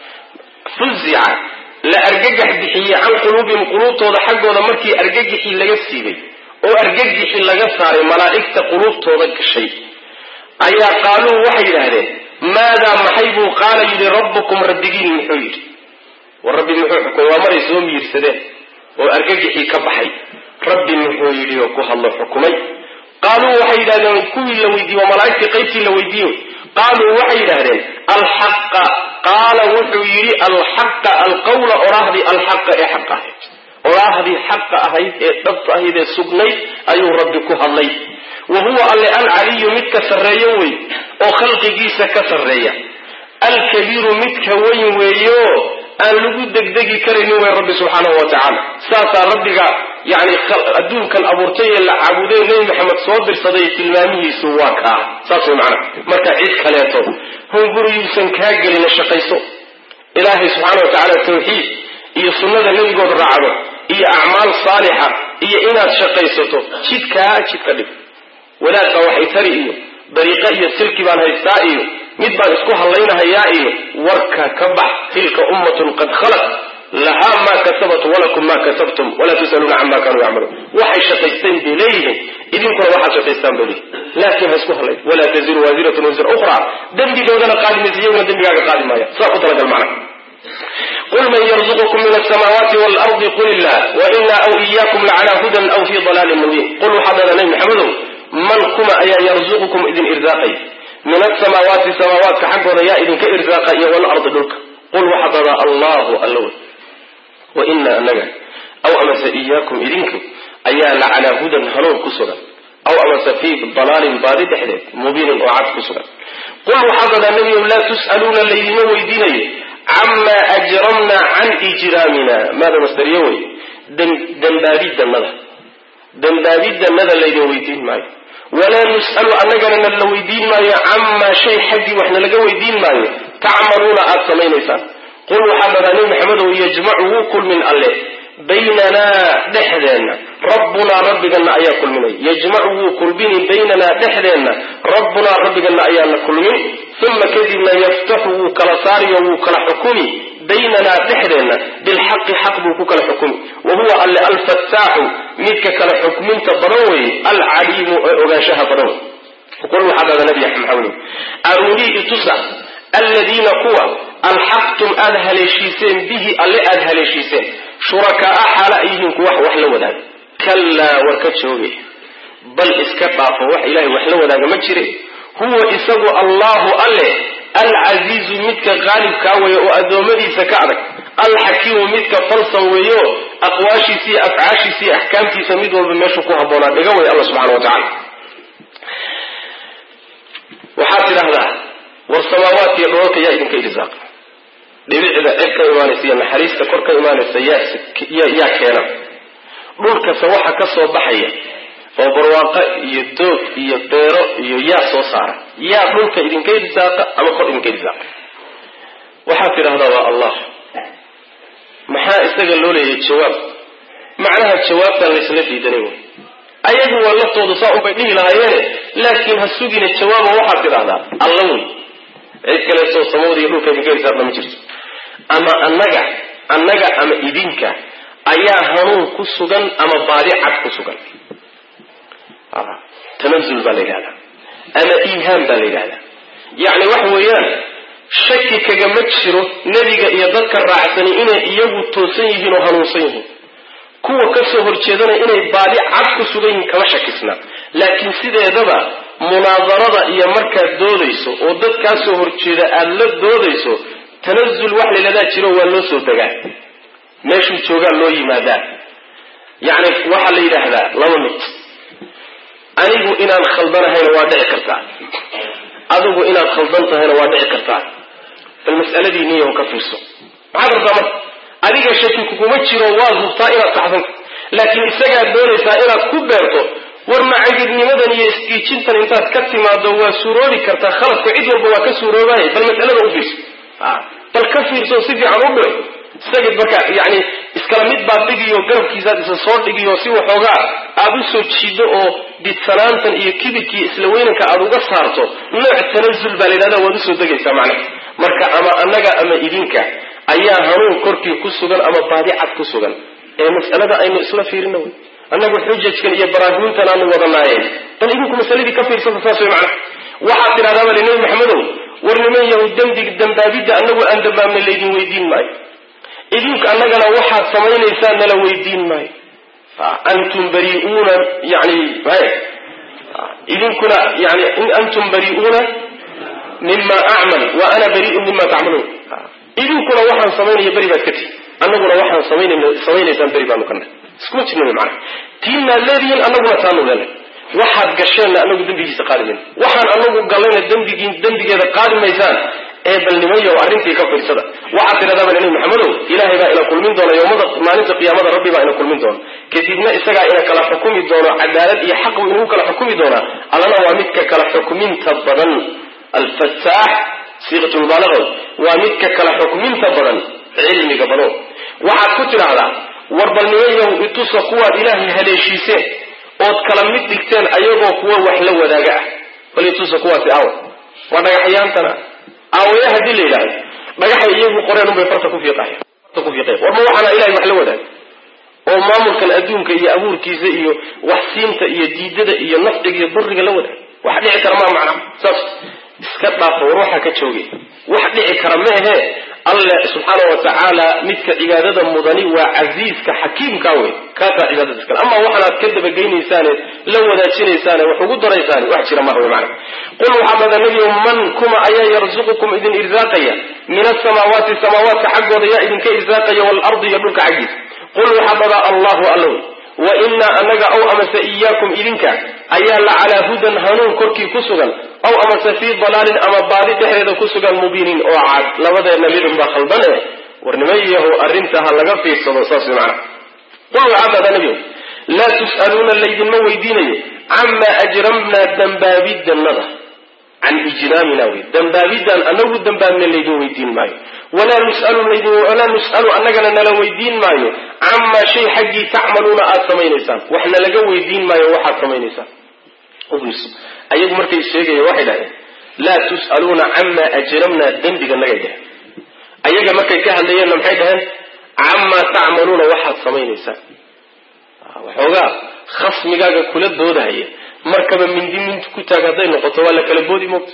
fuzica la argagax bixiyey can quluubihim quluubtooda xaggooda markii argagixii laga siibay oo argagixii laga saaray malaa'igta quluubtooda gashay ayaa qaaluu waxay yidhaahdeen maadaa maxay buu qaala yidhi rabbukum rabbigiin muxuu yidhi war rabbi muxuu xukumay waa maray soo miirsadeen oo argagixii ka baxay rabbi muxuu yidhi oo ku hadlo xukumay qaaluu waxay yidhahdeen kuwii la weydiiye waa malaa'igtii qaybtii la weydiiyo qaaluu waxay yidhaahdeen alxaqa qaala wuxuu yidhi alxaqa alqawla oraahdii alxaqa ee xaqa ahayd oraahdii xaqa ahayd ee dhabta ahayd ee sugnayd ayuu rabbi ku hadlay wa huwa alle alcaliyu midka sarreeyo wey oo khalqigiisa ka sarreeya alkabiiru midka weyn weeyo aan lagu degdegi karaynin wey rabbi subxaanahu wa tacaala saasaa rabbiga yani adduunkan abuurtay ee la caabuday nebi maxamed soo dirsaday tilmaamihiisu waa kaa saas way macana marka cid kaleeto hunguriyuusan kaa gelina shaqayso ilaahay subxaana wa tacaala tawxiid iyo sunnada nebigood raacdo iyo acmaal saalixa iyo inaad shaqaysato jidkaa jidka dhig wadaadbaa waxay tari iyo dariiqo iyo silki baan haystaa iyo mid baan isku hadlaynahayaa iyo warka ka bax tilka ummatun qad khalat lahaa maa kasabat walakum maa kasabtum walaa tusaluuna cama kanuu yacmaluun waxay shaqaysteen bay leeyihiin idinkuna waxaad shaqaystaan bay leeyihin laakiin ha isku hadlay walaa taziru waasiratun wisra ukhra dembigoodana qaadi maysa iyaguna dembigaaga qaadi maaya saa ku talagal macna qul man yarzuqukum min alsamaawaati waalardi qul illah waina aw iyaakum lacalaa hudan aw fii dalaalin mubiin qul waxaad dhahdaa nabi maxamedow man kuma ayaa yarzuqukum idin irsaaqay min asamaawaati samaawaadka xaggooda yaa idinka irsaaqa iyo walardi dhulka qul waxaad dhahdaa allahu alla wey wa ina anaga aw amase iyaakum idinku ayaa la calaa hudan hanuun ku sugan aw amase fii dalaalin baadi dhexdeed mubiinin oo cad ku sugan qul waxaad dhahdaa nebiyow laa tus'aluuna laydima weydiinayo camaa ajramna can ijraamina maada masdariyo wey dembaabidanada dembaabidanada laydin weydiin maayo walaa nus'alu annagana na la weydiin maayo camaa shay xaggii wax nalaga weydiin maayo tacmaluuna aada samaynaysaan qul waxaa dhadaa nebi maxamedow yajmacu wuu kulmin alle baynanaa dhexdeenna rabbunaa rabbigana ayaa kulminay yajmacu wuu kulmini baynanaa dhexdeenna rabbunaa rabbigana ayaana kulmin uma kadibna yaftaxu wuu kala saariyo wuu kala xukumi baynanaa dhexdeenna bilxaqi xaq buu ku kala xukumi wa huwa alle alfataaxu midka kala xukminta badan weeye alcaliimu ee ogaanshaha badan wey qul waxaa dhada nabi maxamedow arunii itusa aladiina kuwa alxaqtum aada haleeshiiseen bihi alle aada haleeshiiseen shurakaa xaala ay yihiin kuwa wax la wadaaga kallaa war ka jooge bal iska dhaafo wax ilahay wax la wadaaga ma jire huwa isagu allahu alle alcasiizu midka qaalibkaa weeye oo addoommadiisa ka adag alxakiimu midka falsan weeyo aqwaashiisa iyo afcaashiisa iyo axkaamtiisa mid walba meeshuu ku habboonaa dhiga wey alla subxana wa tacala waxaad tidhaahdaa war samaawaadka iyo dhoolka yaa idinka irsaaqa dhibicda cid ka imaanaysa iyo naxariista kor ka imaanaysa yaa keena dhulkase waxa ka soo baxaya oo barwaaqo iyo doog iyo beero iyo yaa soo saara yaa dhulka idinka irsaaqa ama kor idinka irsaaqa waxaad tidhahdaa waa allah maxaa isaga loo leeyahay jawaab macnaha jawaabtaan laysla diidanay wey ayagu waa laftoodu saa unbay dhihi lahaayeene laakiin ha sugina jawaaba waxaad tidhahdaa alla wey cid kaleetoo samawda iyo dhulka idinka irsaaqda ma jirto ama annaga annaga ama idinka ayaa hanuun ku sugan ama baadi cad ku sugan tanazul baa la yidhahdaa ama iihaan baa la yidhahdaa yacni waxa weeyaan shaki kagama jiro nebiga iyo dadka raacsani inay iyagu toosan yihiin oo hanuunsan yihiin kuwa kasoo horjeedana inay baadi cad ku sugan yihiin kama shakisna laakiin sideedaba munaadarada iyo markaad doodayso oo dad kaa soo horjeeda aada la doodayso tanazul wax layladaa jiro waa loo soo degaa meeshuu joogaa loo yimaadaa yacni waxaa la yidhaahdaa laba mid anigu inaan khaldanahayna waa dhici kartaa adigu inaad khaldan tahayna waa dhici kartaa bal mas'aladii niyaho ka fiirso maxaad rabtaa marka adiga shaki kuguma jiro waad hubtaa inaad saxsanta laakiin isagaad doonaysaa inaad ku beerto war macagidnimadan iyo isgiijintan intaad ka timaado waa suuroobi kartaa khaladku cid walba waa ka suuroobaaya bal mas'alada u fiirso bal ka fiirso si fiican u biro isagid marka yani iskala mid baad dhigiyo garabkiisaad isa soo dhigiyo si waxoogaa aada u soo jiido oo didsanaantan iyo kibirkiiyo isla weynanka aada uga saarto nooc tanazul baa la yidhahda waad usoo degaysaa macnaha marka ama annaga ama idinka ayaa hanuun korkii ku sugan ama baadicad ku sugan ee mas'alada aynu isla fiirina wey annagu xujajkan iyo baraahiintan aanu wadanaayeen bal idinku masaladii ka fiirsata saas way macnaha waxaad tidhahdaa bali nebi maxamedow war niman yahu dembi dambaabidda annagu aan dambaabna laydin weydiin maayo idinku annagana waxaad samaynaysaan nala weydiin maayo antum bariuuna yani idinkuna yani in antum bariuuna mima acmal wa ana bariun mima tacmaluun idinkuna waxaan samaynaya beri baad ka tihi annaguna waxaan samaynaysaan beri baanu kana iskuma jirna mana tiinaad leedihiin annaguna taanu leenay waxaad gasheenna anagu dembigiisa qaadi mayno waxaan anagu gallayna dembigii dembigeeda qaadi maysaan ee balnimayo arrintii ka fiirsada waxaad tidhahdaaba nabi maxamedow ilaahay baa ina kulmin doona yowmada maalinta qiyaamada rabbi baa ina kulmin doona kadibna isagaa ina kala xukumi doono cadaalad iyo xaq buu inagu kala xukumi doonaa allana waa midka kala xukuminta badan alfataax siiqatulmubaalaga waa midka kala xukminta badan cilmiga badan waxaad ku tidhaahdaa war balnimayow itusa kuwaad ilaahay haleeshiiseen ood kala mid dhigteen ayagoo kuwa wax la wadaaga ah bal itusa kuwaasi aawa waa dhagaxyaantana aawaya haddii la yidhahdo dhagaxay iyagu qoreen unbay farta ku fiiqayan farta ku fiiqayan war ma waxaana ilahay wax la wadaag oo maamulkan adduunka iyo abuurkiisa iyo wax siinta iyo diidada iyo nafciga iyo duriga la wadaag wax dhici kara maa macna saas iska dhaafo war waxaa ka joogay wax dhici kara ma ahe alle subxaana wa tacaala midka cibaadada mudani waa casiiska xakiimka wey kaasaa cibaadada iskale ama waxaanaad ka dabageynaysaane la wadaajinaysaane wax ugu daraysaane wax jira maha wey macana qul waxaa bada nebiyo man kuma ayaa yarzuqukum idin irsaaqaya min asamaawaati samaawaadka xaggooda yaa idinka irsaaqaya waalardi iyo dhulka xaggiisa qul waxaa badaa allahu allow wa inaa anaga aw amase iyaakum idinka ayaa la calaa hudan hanuun korkii ku sugan aw amase fii dalaalin ama baadi dhexdeeda ku sugan mubiinin oo cad labadeenna midun baa khaldan eh war nimayahu arrinta ha laga fiirsado saas way macana qul waxaa badaa nebiyo laa tus'aluuna laydinma weydiinayo camaa ajramnaa dambaabidanada can ijraamina wey dambaabidaan anagu dambaabna laydin weydiin maayo walaa nus'alu laydin walaa nus'alu annagana nala weydiin maayo camaa shay xaggii tacmaluuna aada samaynaysaan wax nalaga weydiin maayo waxaad samaynaysaan ayagu markay sheegaya waxay dhahdeen laa tus'aluuna camaa ajramnaa dembiga nagay dheheen ayaga markay ka hadlayeenna maxay dhaheen camaa tacmaluuna waxaad samaynaysaan waxoogaa khasmigaaga kula doodahaya markaba mindi minti ku taag hadday noqoto waa la kala boodi moogta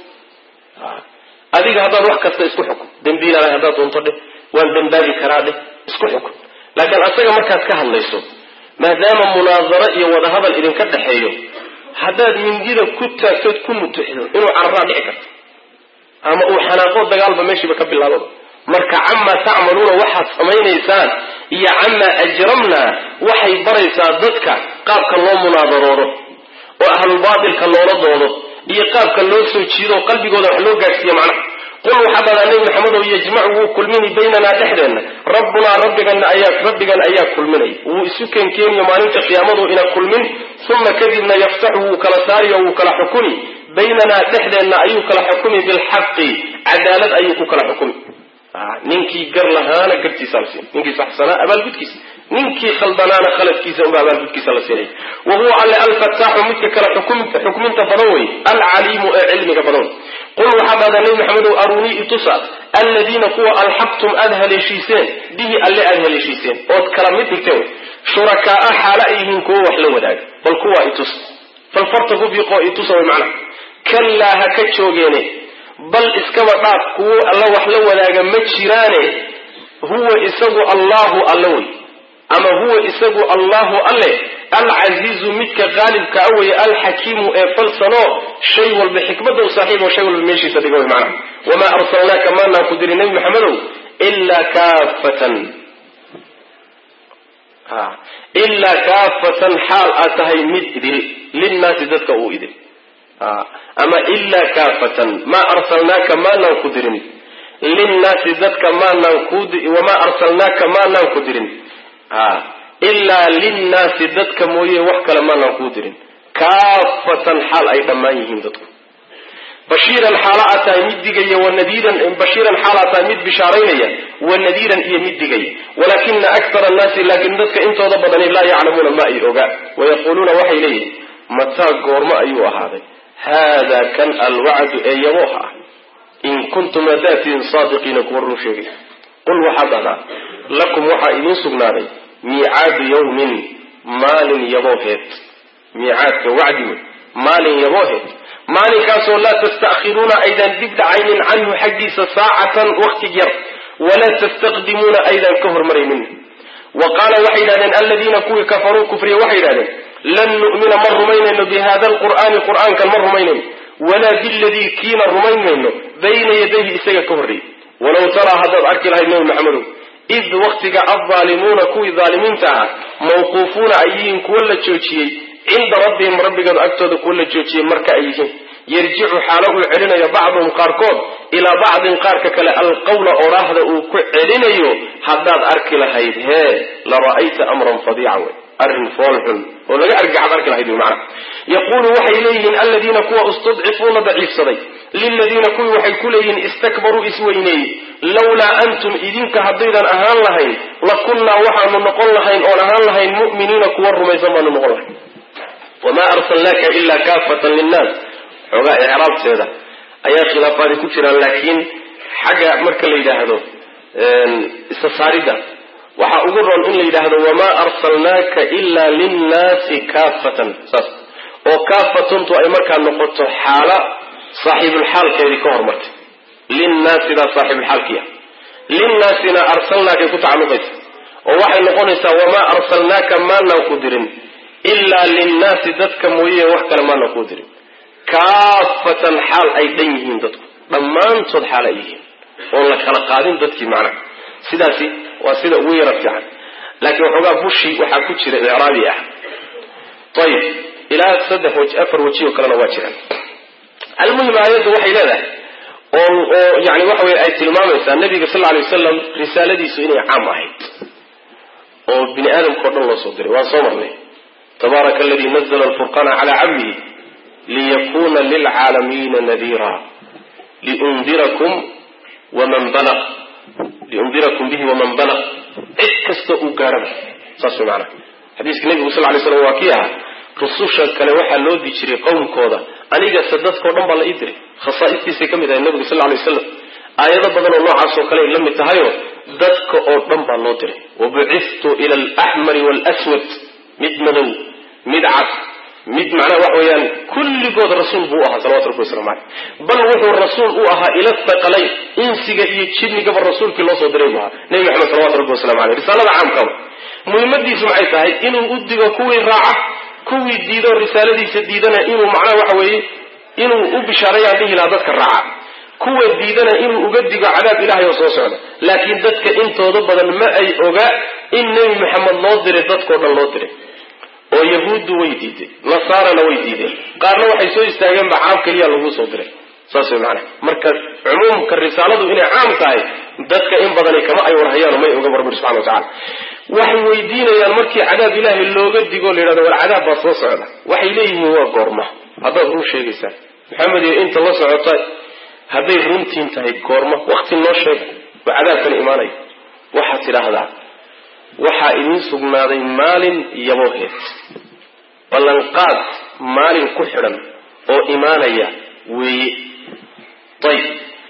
adiga haddaad wax kasta isku xukun dembiilaalahay haddaad doonto dheh waan dembaabi karaa dheh isku xukun laakiin asaga markaad ka hadlayso maadaama munaadaro iyo wadahadal idinka dhexeeyo haddaad mindida ku taagtood ku mutuxido inuu cararaa dhici karto ama uu xanaaqo dagaalba meeshiiba ka bilaababa marka camaa tacmaluuna waxaad samaynaysaan iyo camaa ajramnaa waxay baraysaa dadka qaabka loo munaadaroodo oo ahlulbaatilka loola doodo iyo qaabka loo soo jiido qalbigooda wax loo gaadhsiiyo macnaha qul waxaa badaa nebi maxamedow yajmacu wuu kulmini baynanaa dhexdeenna rabbunaa rabbigana ayaa rabbigan ayaa kulminaya wuu isu keenkeeniyo maalinta qiyaamadu ina kulmin uma kadibna yaftaxu wuu kala saariyo wuu kala xukumi baynanaa dhexdeenna ayuu kala xukumi bilxaqi cadaalad ayuu ku kala xukumi ninkii gar lahaana gartiisa la siin ninkii saxsanaa abaalgudkiisa ninkii khaldanaana khaladkiisa unba abaalgudkiisa la siinaya wa huwa alle alfataaxu midka kale xukminta badan wey alcaliimu ee cilmiga badan qul waxaa dhahdaa nebi maxamedow arunii itusa alladiina kuwa alxaqtum aada haleeshiiseen bihi alle aada haleeshiiseen ood kala mid dhigteen shurakaaa xaalo ay yihiin kuwo wax la wadaaga bal kuwaa itusa bal farta ku fiiqoo itusa way macnaha kallaa ha ka joogeene bal iskaba dhaaf kuwo alla wax la wadaaga ma jiraane huwa isagu allahu alle wey ama huwa isagu allahu alle alcasiizu midka qaalibka a weye alxakiimu ee falsanoo shay walba xikmada u saaxiibo shay walba meeshiisa dhiga way macnaha wamaa arsalnaaka maanaan ku dirin nebi maxamedow ilaa kaafatan ilaa kaafatan xaal aad tahay mid idil linnaasi dadka uu idil ama ilaa kaafatan maa arsalnaaka maanaan ku dirin linnaasi dadka maanaan ku wamaa arsalnaaka maanaan ku dirin ilaa linnaasi dadka mooye wax kale maanaan kuu dirin kaafatan xaal ay dhammaan yihiin dadku bashiiran xaala aad tahay mid digaya wanadiiran bashiiran xaal aad tahay mid bishaaraynaya wanadiiran iyo mid digaya walaakina akthara annaasi laakiin dadka intooda badani laa yaclamuuna ma ay ogaa wayaquuluuna waxay leeyihin mataa goormo ayuu ahaaday haada kan alwacdu ee yabooh ah in kuntum hadaatiin saadiqiina kuwa run sheegay qul waxaad dhahdaa lakum waxaa idiin sugnaaday miicaadu yawmin maalin yabooheed miicaadka wacdi wey maalin yabooheed maalinkaasoo laa tasta'khiruuna aydan dib dhacaynin canhu xaggiisa saacatan wakti yar walaa tastaqdimuuna aydan ka hormaraynin wa qaala waxay yidhahdeen aladiina kuwii kafaruu kufriya waxay yidhahdeen lan nu'mina ma rumaynayno bi hada alqur'aani qur'aankan ma rumaynayno walaa biladii kiina rumaynayno bayna yadayhi isaga ka horreeyey walaw taraa haddaad arki lahayd nebi maxamedow id waktiga aldaalimuuna kuwii daalimiinta ahaa mawquufuuna ay yihiin kuwa la joojiyey cinda rabbihim rabbigood agtooda kuwa la joojiyey marka ay yihiin yarjicu xaalo uu celinayo bacduhum qaarkood ilaa bacdin qaarka kale alqawla odhaahda uu ku celinayo haddaad arki lahayd hee la ra'ayta amran fadiica wey arrin foolxun oo laga argaxad arki lahayd wy macana yaquulu waxay leeyihiin aladiina kuwa istudcifuuna daciifsaday liladiina kuwii waxay ku leeyihiin istakbaruu isweyneeyey lawlaa antum idinka haddaydan ahaan lahayn lakunnaa waxaanu noqon lahayn oon ahaan lahayn mu'miniina kuwa rumaysan baanu noqon lahayn wamaa arsalnaaka ilaa kaafatan linnaas xoogaa icraabteeda ayaa khilaafaadi ku jiraan laakiin xagga marka la yidhaahdo isa saaridda waxaa ugu roon in la yidhaahdo wamaa arsalnaaka ilaa linnaasi kaafatan saas oo kaafatuntu ay markaa noqoto xaala saaxiibulxaalkeedii ka hormartay linnaasidaa saaxiibulxaalkiia linnaasina arsalnaakay ku tacalluqaysa oo waxay noqonaysaa wamaa arsalnaaka maanaan ku dirin ilaa linnaasi dadka mooye wax kale maanaan kuu dirin kaafatan xaal ay dhan yihiin dadku dhammaantood xaal ay yihiin oon la kala qaadin dadkii macnaha sidaasi waa sida ugu yara fiican laakiin waxoogaa bushi waxaa ku jira icraabi ah ayib ilaa saddex waji afar waji oo kalena waa jiraan almuhim aayaddu waxay leedahay oo oo yani waxa weye ay tilmaamaysaa nabiga sal alay wasalam risaaladiisu inay caam ahayd oo bini aadamka o dhan loo soo diray waan soo marnay tabaaraka aladii nazla alfurqana calaa cabdihi liyakuna lilcaalamiina nadiira liundirakum waman balaq liundirakum bihi waman balaq cid kasta uu gaaraba saas way maanaa xadiiska nebigu sal lay slam waa kii ahaa rususha kale waxaa loo di jiray qowmkooda anigase dadkao dhan baa la ii diray khasaa'istiisay ka mid ahay nebigu sal lay waslam aayado badan oo noocaas oo kale ay la mid tahayoo dadka oo dhan baa loo diray wabuciftu ila alaxmari waalaswad mid madow mid cad mid macnaha waxa weeyaan kulligood rasuul buu u ahaa salawatu rabbi waslamu caleyh bal wuxuu rasuul u ahaa ila thaqalayn insiga iyo jinnigaba rasuulkii loo soo diray buu ahaa nebi maxamed salawatu rabbi waslamu caleyh risaalada caamkaba muhiimadiisu maxay tahay inuu u digo kuwii raaca kuwii diido risaaladiisa diidana inuu macnaha waxa weeye inuu u bishaarayaan dhihi lahaa dadka raaca kuwa diidana inuu uga digo cadaab ilahay oo soo socda laakiin dadka intooda badan ma ay oga in nebi maxamed loo diray dadkao dhan loo diray oo yahuuddu way diiday nasaarana way diideen qaarna waxay soo istaageenba caam keliya lagu soo diray saas way macanaha marka cumuumka risaaladu inay caam tahay dadka in badani kama ay warhayaano may oga barbir subxana wa tacala waxay weydiinayaan markii cadaab ilaahay looga digo la yidhahdo war cadaab baa soo socda waxay leeyihiin waa goorma haddaad run sheegaysaa maxamed iyo inta la socota hadday runtiin tahay goorma wakti noo sheega waa cadaabkana imaanaya waxaad tidhaahdaa waxaa idiin sugnaaday maalin yabooheed ballanqaad maalin ku xidhan oo imaanaya weeye ayib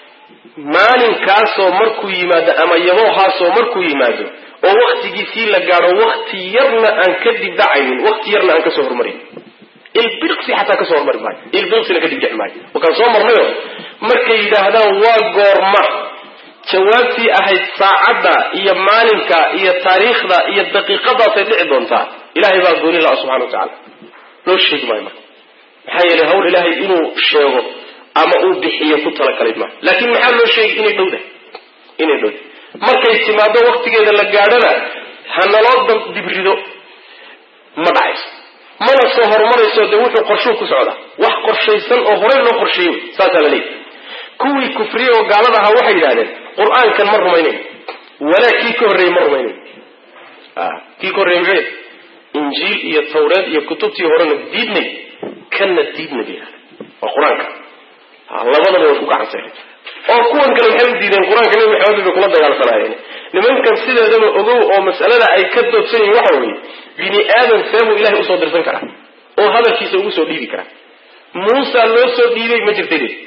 maalinkaasoo markuu yimaado ama yaboohaasoo markuu yimaado oo waktigiisii la gaadho wakti yarna aan ka dibdhacaynin wakti yarna aan kasoo hormarin ilbirqsi xataa kasoo hormari maayo ilbirqsina ka dibdhici maayo wakaan soo marnayo markay yidhaahdaan waa goorma jawaabtii ahayd saacadda iyo maalinka iyo taariikhda iyo daqiiqadaasay dhici doontaa ilahay baa gooni laha subxana wa tacala loo sheegi maayo marka maxaa yeelay hawl ilaahay inuu sheego ama uu bixiyo ku talagalay maaha laakiin maxaa loo sheegay inay dhowdahay inay dhowdahay markay timaado waktigeeda la gaadhana ha naloo dibrido ma dhacayso mana soo horumarayso dee wuxuu qorshuu ku socdaa wax qorshaysan oo horey loo qorsheeyey wey saasaa la leeyahy kuwii kufriye oo gaalada ahaa waxay yidhahdeen qur-aankan ma rumaynayn walaa kii ka horreeyey ma rumaynayn kii ka horreeyey maxay injiil iyo tawreed iyo kutubtii horena diidnay kanna diidna bay yidhahdeen waa qur-aanka labadaba way ku gacansaen oo kuwan kale maxay u diideen qur-aanka nabi maxamed bay kula dagaalsanaayeen nimankan sideedaba ogow oo mas'alada ay ka doodsan yihin waxa weeye bini aadan seebuu ilahay usoo dirsan karaa oo hadalkiisa ugu soo dhiibi karaa muusa loo soo dhiibay ma jirta lid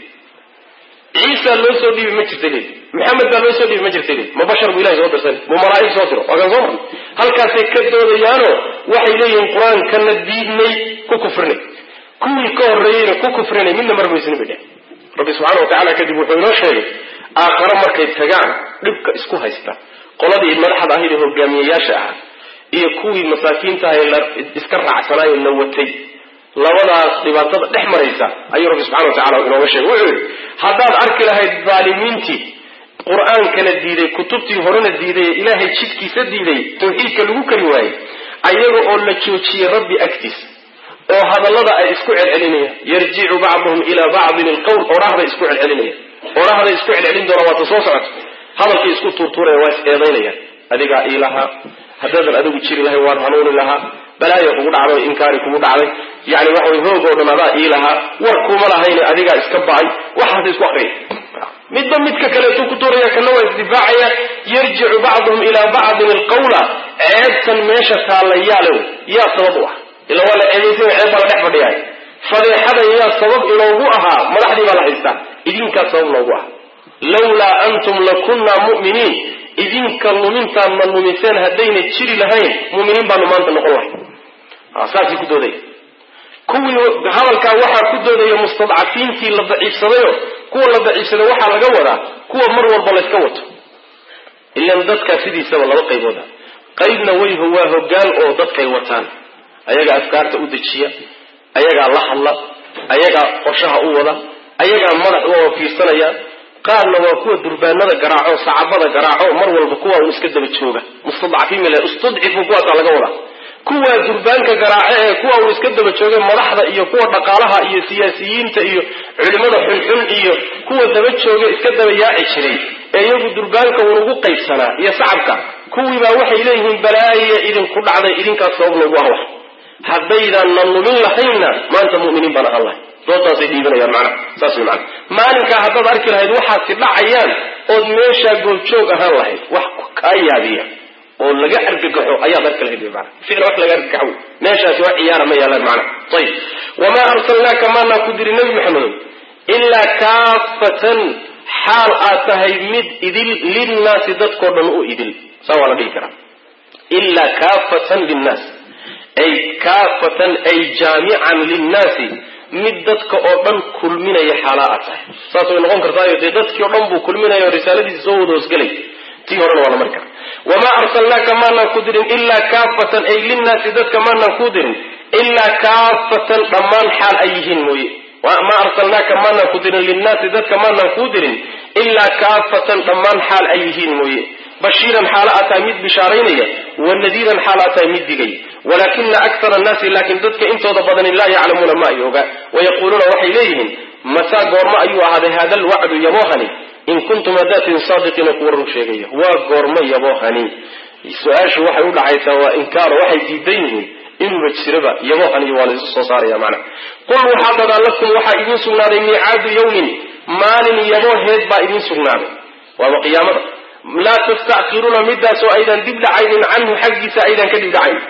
ciisa loo soo dhiibay ma jirta lid maxamed baa loo soo dhiibay ma jirta lid ma bashar buu ilahay soo dirsan mu malaa'ig soo diro waa kan soo marnay halkaasay ka doodayaano waxay leeyihiin qur-aankana diidnay ku kufrinay kuwii ka horreeyeyna ku kufrinay midna marmaysni bay dheh rabbi subxana wa tacala kadib wuxuu inoo sheegay aakhare markay tagaan dhibka isku haysta qoladii madaxda ahayd ee hogaamiyeyaasha ahaa iyo kuwii masaakiinta ahay la iska raacsanaayo la watay labadaas dhibaatada dhex maraysa ayuu rabbi subxana wa tacala inooga sheegay wuxuu yidhi haddaad arki lahayd dhaalimiintii qur-aankana diiday kutubtii horena diiday ee ilaahay jidkiisa diiday tawxiidka lagu kari waayey ayaga oo la joojiyey rabbi agtiisa oo hadallada ay isku celcelinayaan yarjicu bacduhum ilaa bacdin ilqowl odhahday isku celcelinayaan odhahday isku celcelin doona waata soo socoto hadalkii isku tuurtuuraya waa is eedaynayaan adigaa ii lahaa haddaadan adigu jiri lahay waan hanuuni lahaa balaayo kugu dhacday inkaari kugu dhacday yani waxa way hoog oo dhan adaa ii lahaa war kuma lahayne adigaa iska ba'ay waxaas isku aqriya midba midka kaleetuu ku tuuraya kana waa isdifaacaya yarjicu bacduhum ilaa bacdin ilqawla ceebtan meesha taallayaale yaa sabab u ah ila waa la ceebaysay ceeb baa la dhex fadhiyaay fadeexada yaa sabab inoogu ahaa madaxdii baa la haystaa idinkaa sabab noogu ah lawlaa antum lakunna mu'miniin idinka lumintaan ma lumiseen haddayna jiri lahayn mu'miniin baanu maanta noqon lahay saasay ku doodaya kuwii hadalkaa waxaa ku doodaya mustadcafiintii la daciifsadayo kuwa la daciifsaday waxaa laga wadaa kuwa mar walba layska wato ilan dadkaa sidiisaba laba qaybooda qaybna way waa hogaan oo dadkay wataan ayagaa afkaarta u dejiya ayagaa la hadla ayagaa qorshaha u wada ayagaa madax u fiirsanaya qaarna waa kuwa durbaanada garaaco sacabada garaaco mar walba kuwa un iska daba jooga mustadcafiin mil istudcifu kuwaasaa laga wadaa kuwa durbaanka garaace ee kuwa uu iska daba jooga madaxda iyo kuwa dhaqaalaha iyo siyaasiyiinta iyo culimada xunxun iyo kuwa daba jooga iska daba yaaci jiray ee iyagu durbaanka unugu qaybsanaa iyo sacabka kuwiibaa waxay leeyihiin balaaya idinku dhacday idinkaas sabab loogu ah wax haddaydan na lumin lahaynna maanta mu'miniin baan ahaan lahay doodaasay dhiibanayaan macnaha saas way macana maalinkaa haddaad arki lahayd waxaasi dhacayaan ood meeshaa goobjoog ahaan lahayd wax kaa yaabiya oo laga argagaxo ayaad arki lahayd wy maana ficla wax laga argagaxo wey meeshaasi wax ciyaara ma yaalaan macnaha ayib wamaa arsalnaaka maanaa ku diri nebi maxamedow ilaa kaafatan xaal aad tahay mid idil linnaasi dadkoo dhan u idil saa waa la dhihi karaa ilaa kaafatan linnaas ay kaafatan ay jaamican linnaasi mid dadka oo dhan kulminaya xaalaa aad tahay saas way noqon kartaayo dee dadkii o dhan buu kulminaya o risaaladiisa soo wada hoosgelay tii horena waa la mari karaa wamaa arsalnaaka maanaan ku dirin ilaa kaafatan ay linnaasi dadka maanaan kuu dirin ilaa kaafatan dhammaan xaal ay yihiin mooye maa arsalnaaka maanaan ku dirin linnaasi dadka maanaan kuu dirin ilaa kaafatan dhammaan xaal ay yihiin mooye bashiiran xaalo aad tahay mid bishaaraynaya wanadiiran xaal aad tahay mid digay walaakina akara annaasi laakiin dadka intooda badani laa yaclamuuna ma ay oga wayaquuluuna waxay leeyihiin mataa goormo ayuu ahaaday hada alwacdu yaboohani in kuntum hadaatin saadiqiina kuwa run sheegaya waa goormo yaboohani su-aashu waxay u dhacaysaa waa inkaaro waxay diidan yihiin inuba jiraba yaboohani waa laysu soo saaraya macna qul waxaa dadaa lakum waxaa idiin sugnaaday miicaadu yawmin maalin yabooheed baa idiin sugnaaday waaba qiyaamada laa tastackiruuna midaasoo aydan dib dhacaynin canhu xaggiisa aydan ka dib dhacayn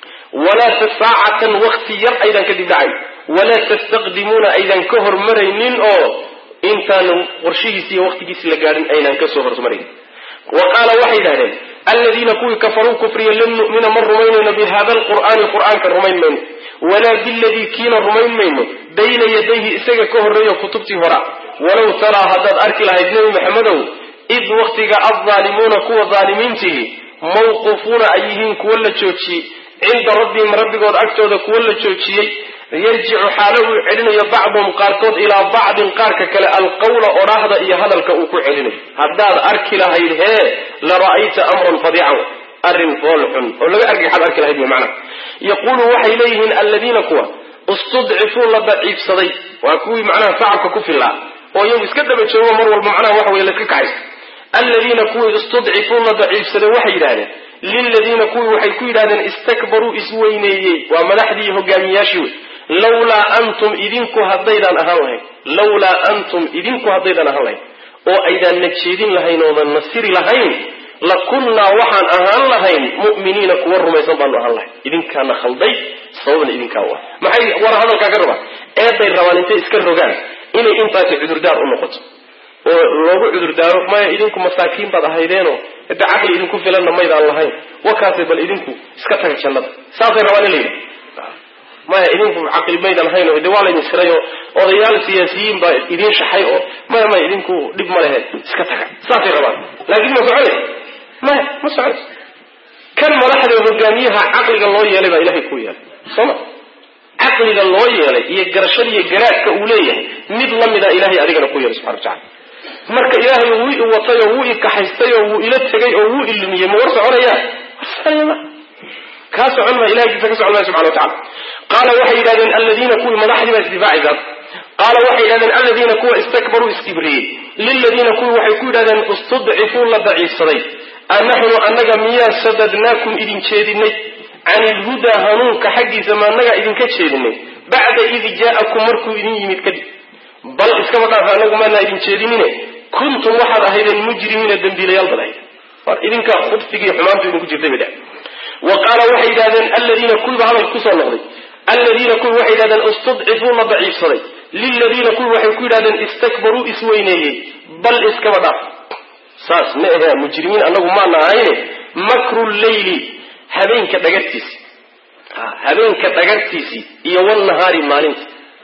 walaa saacatan wakti yar aydan ka dib dhacayn walaa tastaqdimuuna aydan ka hormaraynin oo intaanu qorshihiisi iyo waktigiisi la gaadhin aynan kasoo hormarayn wa qaala waxay yidhahdeen aladiina kuwii kafaruu kufriya lan nu'mina ma rumaynayno bi hada alqur'aani qur'aanka rumayn mayno walaa biladii kiina rumayn mayno bayna yadayhi isaga ka horreeyo kutubtii hora walow taraa haddaad arki lahayd nebi maxamedow id waktiga aldaalimuuna kuwa daalimiintihi mawquufuuna ay yihiin kuwa la joojiyey cinda rabbihim rabbigood agtooda kuwo la joojiyey yarjicu xaalo uu celinayo bacduhum qaarkood ilaa bacdin qaarka kale alqawla odhaahda iyo hadalka uu ku celinayo haddaad arki lahayd hee la ra'ayta amran fadiican arrin fool xun oo laga argixaad arki lahayd wy macnaha yaquulu waxay leeyihiin alladiina kuwa istudcifuu la daciifsaday waa kuwii macnaha sacabka ku filaa oo iyagu iska daba joogo mar walba macnaha waxa weye layska kacaysa alladiina kuwii istudcifuu la daciifsaday waxay yidhahdeen liladiina kuwii waxay ku yidhahdeen istakbaruu isweyneeyey waa madaxdii hogaamiyaashii wey lawlaa antum idinku haddaydaan ahaan lahayn lawlaa antum idinku haddaydaan ahaan lahayn oo aydaan na jeedin lahayn oodan nasiri lahayn la kunnaa waxaan ahaan lahayn mu'miniina kuwa rumaysan baanu ahaan lahayn idinkaana khalday sababna idinkaa u ah maxay war hadalkaa ka rabaan eeday rabaan intay iska rogaan inay intaasi cudurdaar u noqoto oo loogu cudurdaaro maya idinku masaakiin baad ahaydeenoo hade caqli idinku filanna maydaan lahayn wakaase bal idinku iska taga jannada saasay rabaan in la yidhi maya idinku caqli maydan hayn oo de waa laydin siray oo odayaal siyaasiyiin baa idiin shaxay oo maya maya idinku dhib ma lehe iska taga saasay rabaan laakiin ma soconaysa maya ma soconaysa kan madaxda hogaamiyaha caqliga loo yeelay baa ilahay ku yeelay sooma caqliga loo yeelay iyo garashada iyo garaadka uu leeyahay mid lamida ilahay adigana ku yeelay subxana watacala marka ilaahay wuu i watay oo wuu i kaxaystay oo wuu ila tegay oo wuu ilumiyey ma war soconayaa war soconaya ma kaa socon maa ilahigiisa ka socon maya subxana watacala qaala waxay yidhahdeen alladiina kuwii madaxdii baa isdifaacaysaa qaala waxay yidhahdeen alladiina kuwa istakbaruu iskibriyey liladiina kuwii waxay ku yidhahdeen istudcifuu la daciifsaday anaxnu annaga miyaa sadadnaakum idin jeedinay can ilhudaa hanuunka xaggiisa ma annagaa idinka jeedinay bacda id jaa'akum markuu idin yimid kadib bal iskaba dhaafa anagu maanaa idin jeedinine kuntum waxaad ahaydeen mujrimiina dembiilayaal bad ahayd war idinka khubsigii xumaantu idinku jirtay bay dheh wa qaala waxay yidhahdeen alladiina kuwiiba hadalka kusoo noqday alladiina kuwii waxay yidhahdeen istudcifuu la daciifsaday liladiina kuwii waxay ku yidhahdeen istakbaruu isweyneeyey bal iskaba dhaaf saas ma ahe mujrimiin anagu maana ahayne makru leyli habeenka dhagartiisi habeenka dhagartiisii iyo wnahaari maalinta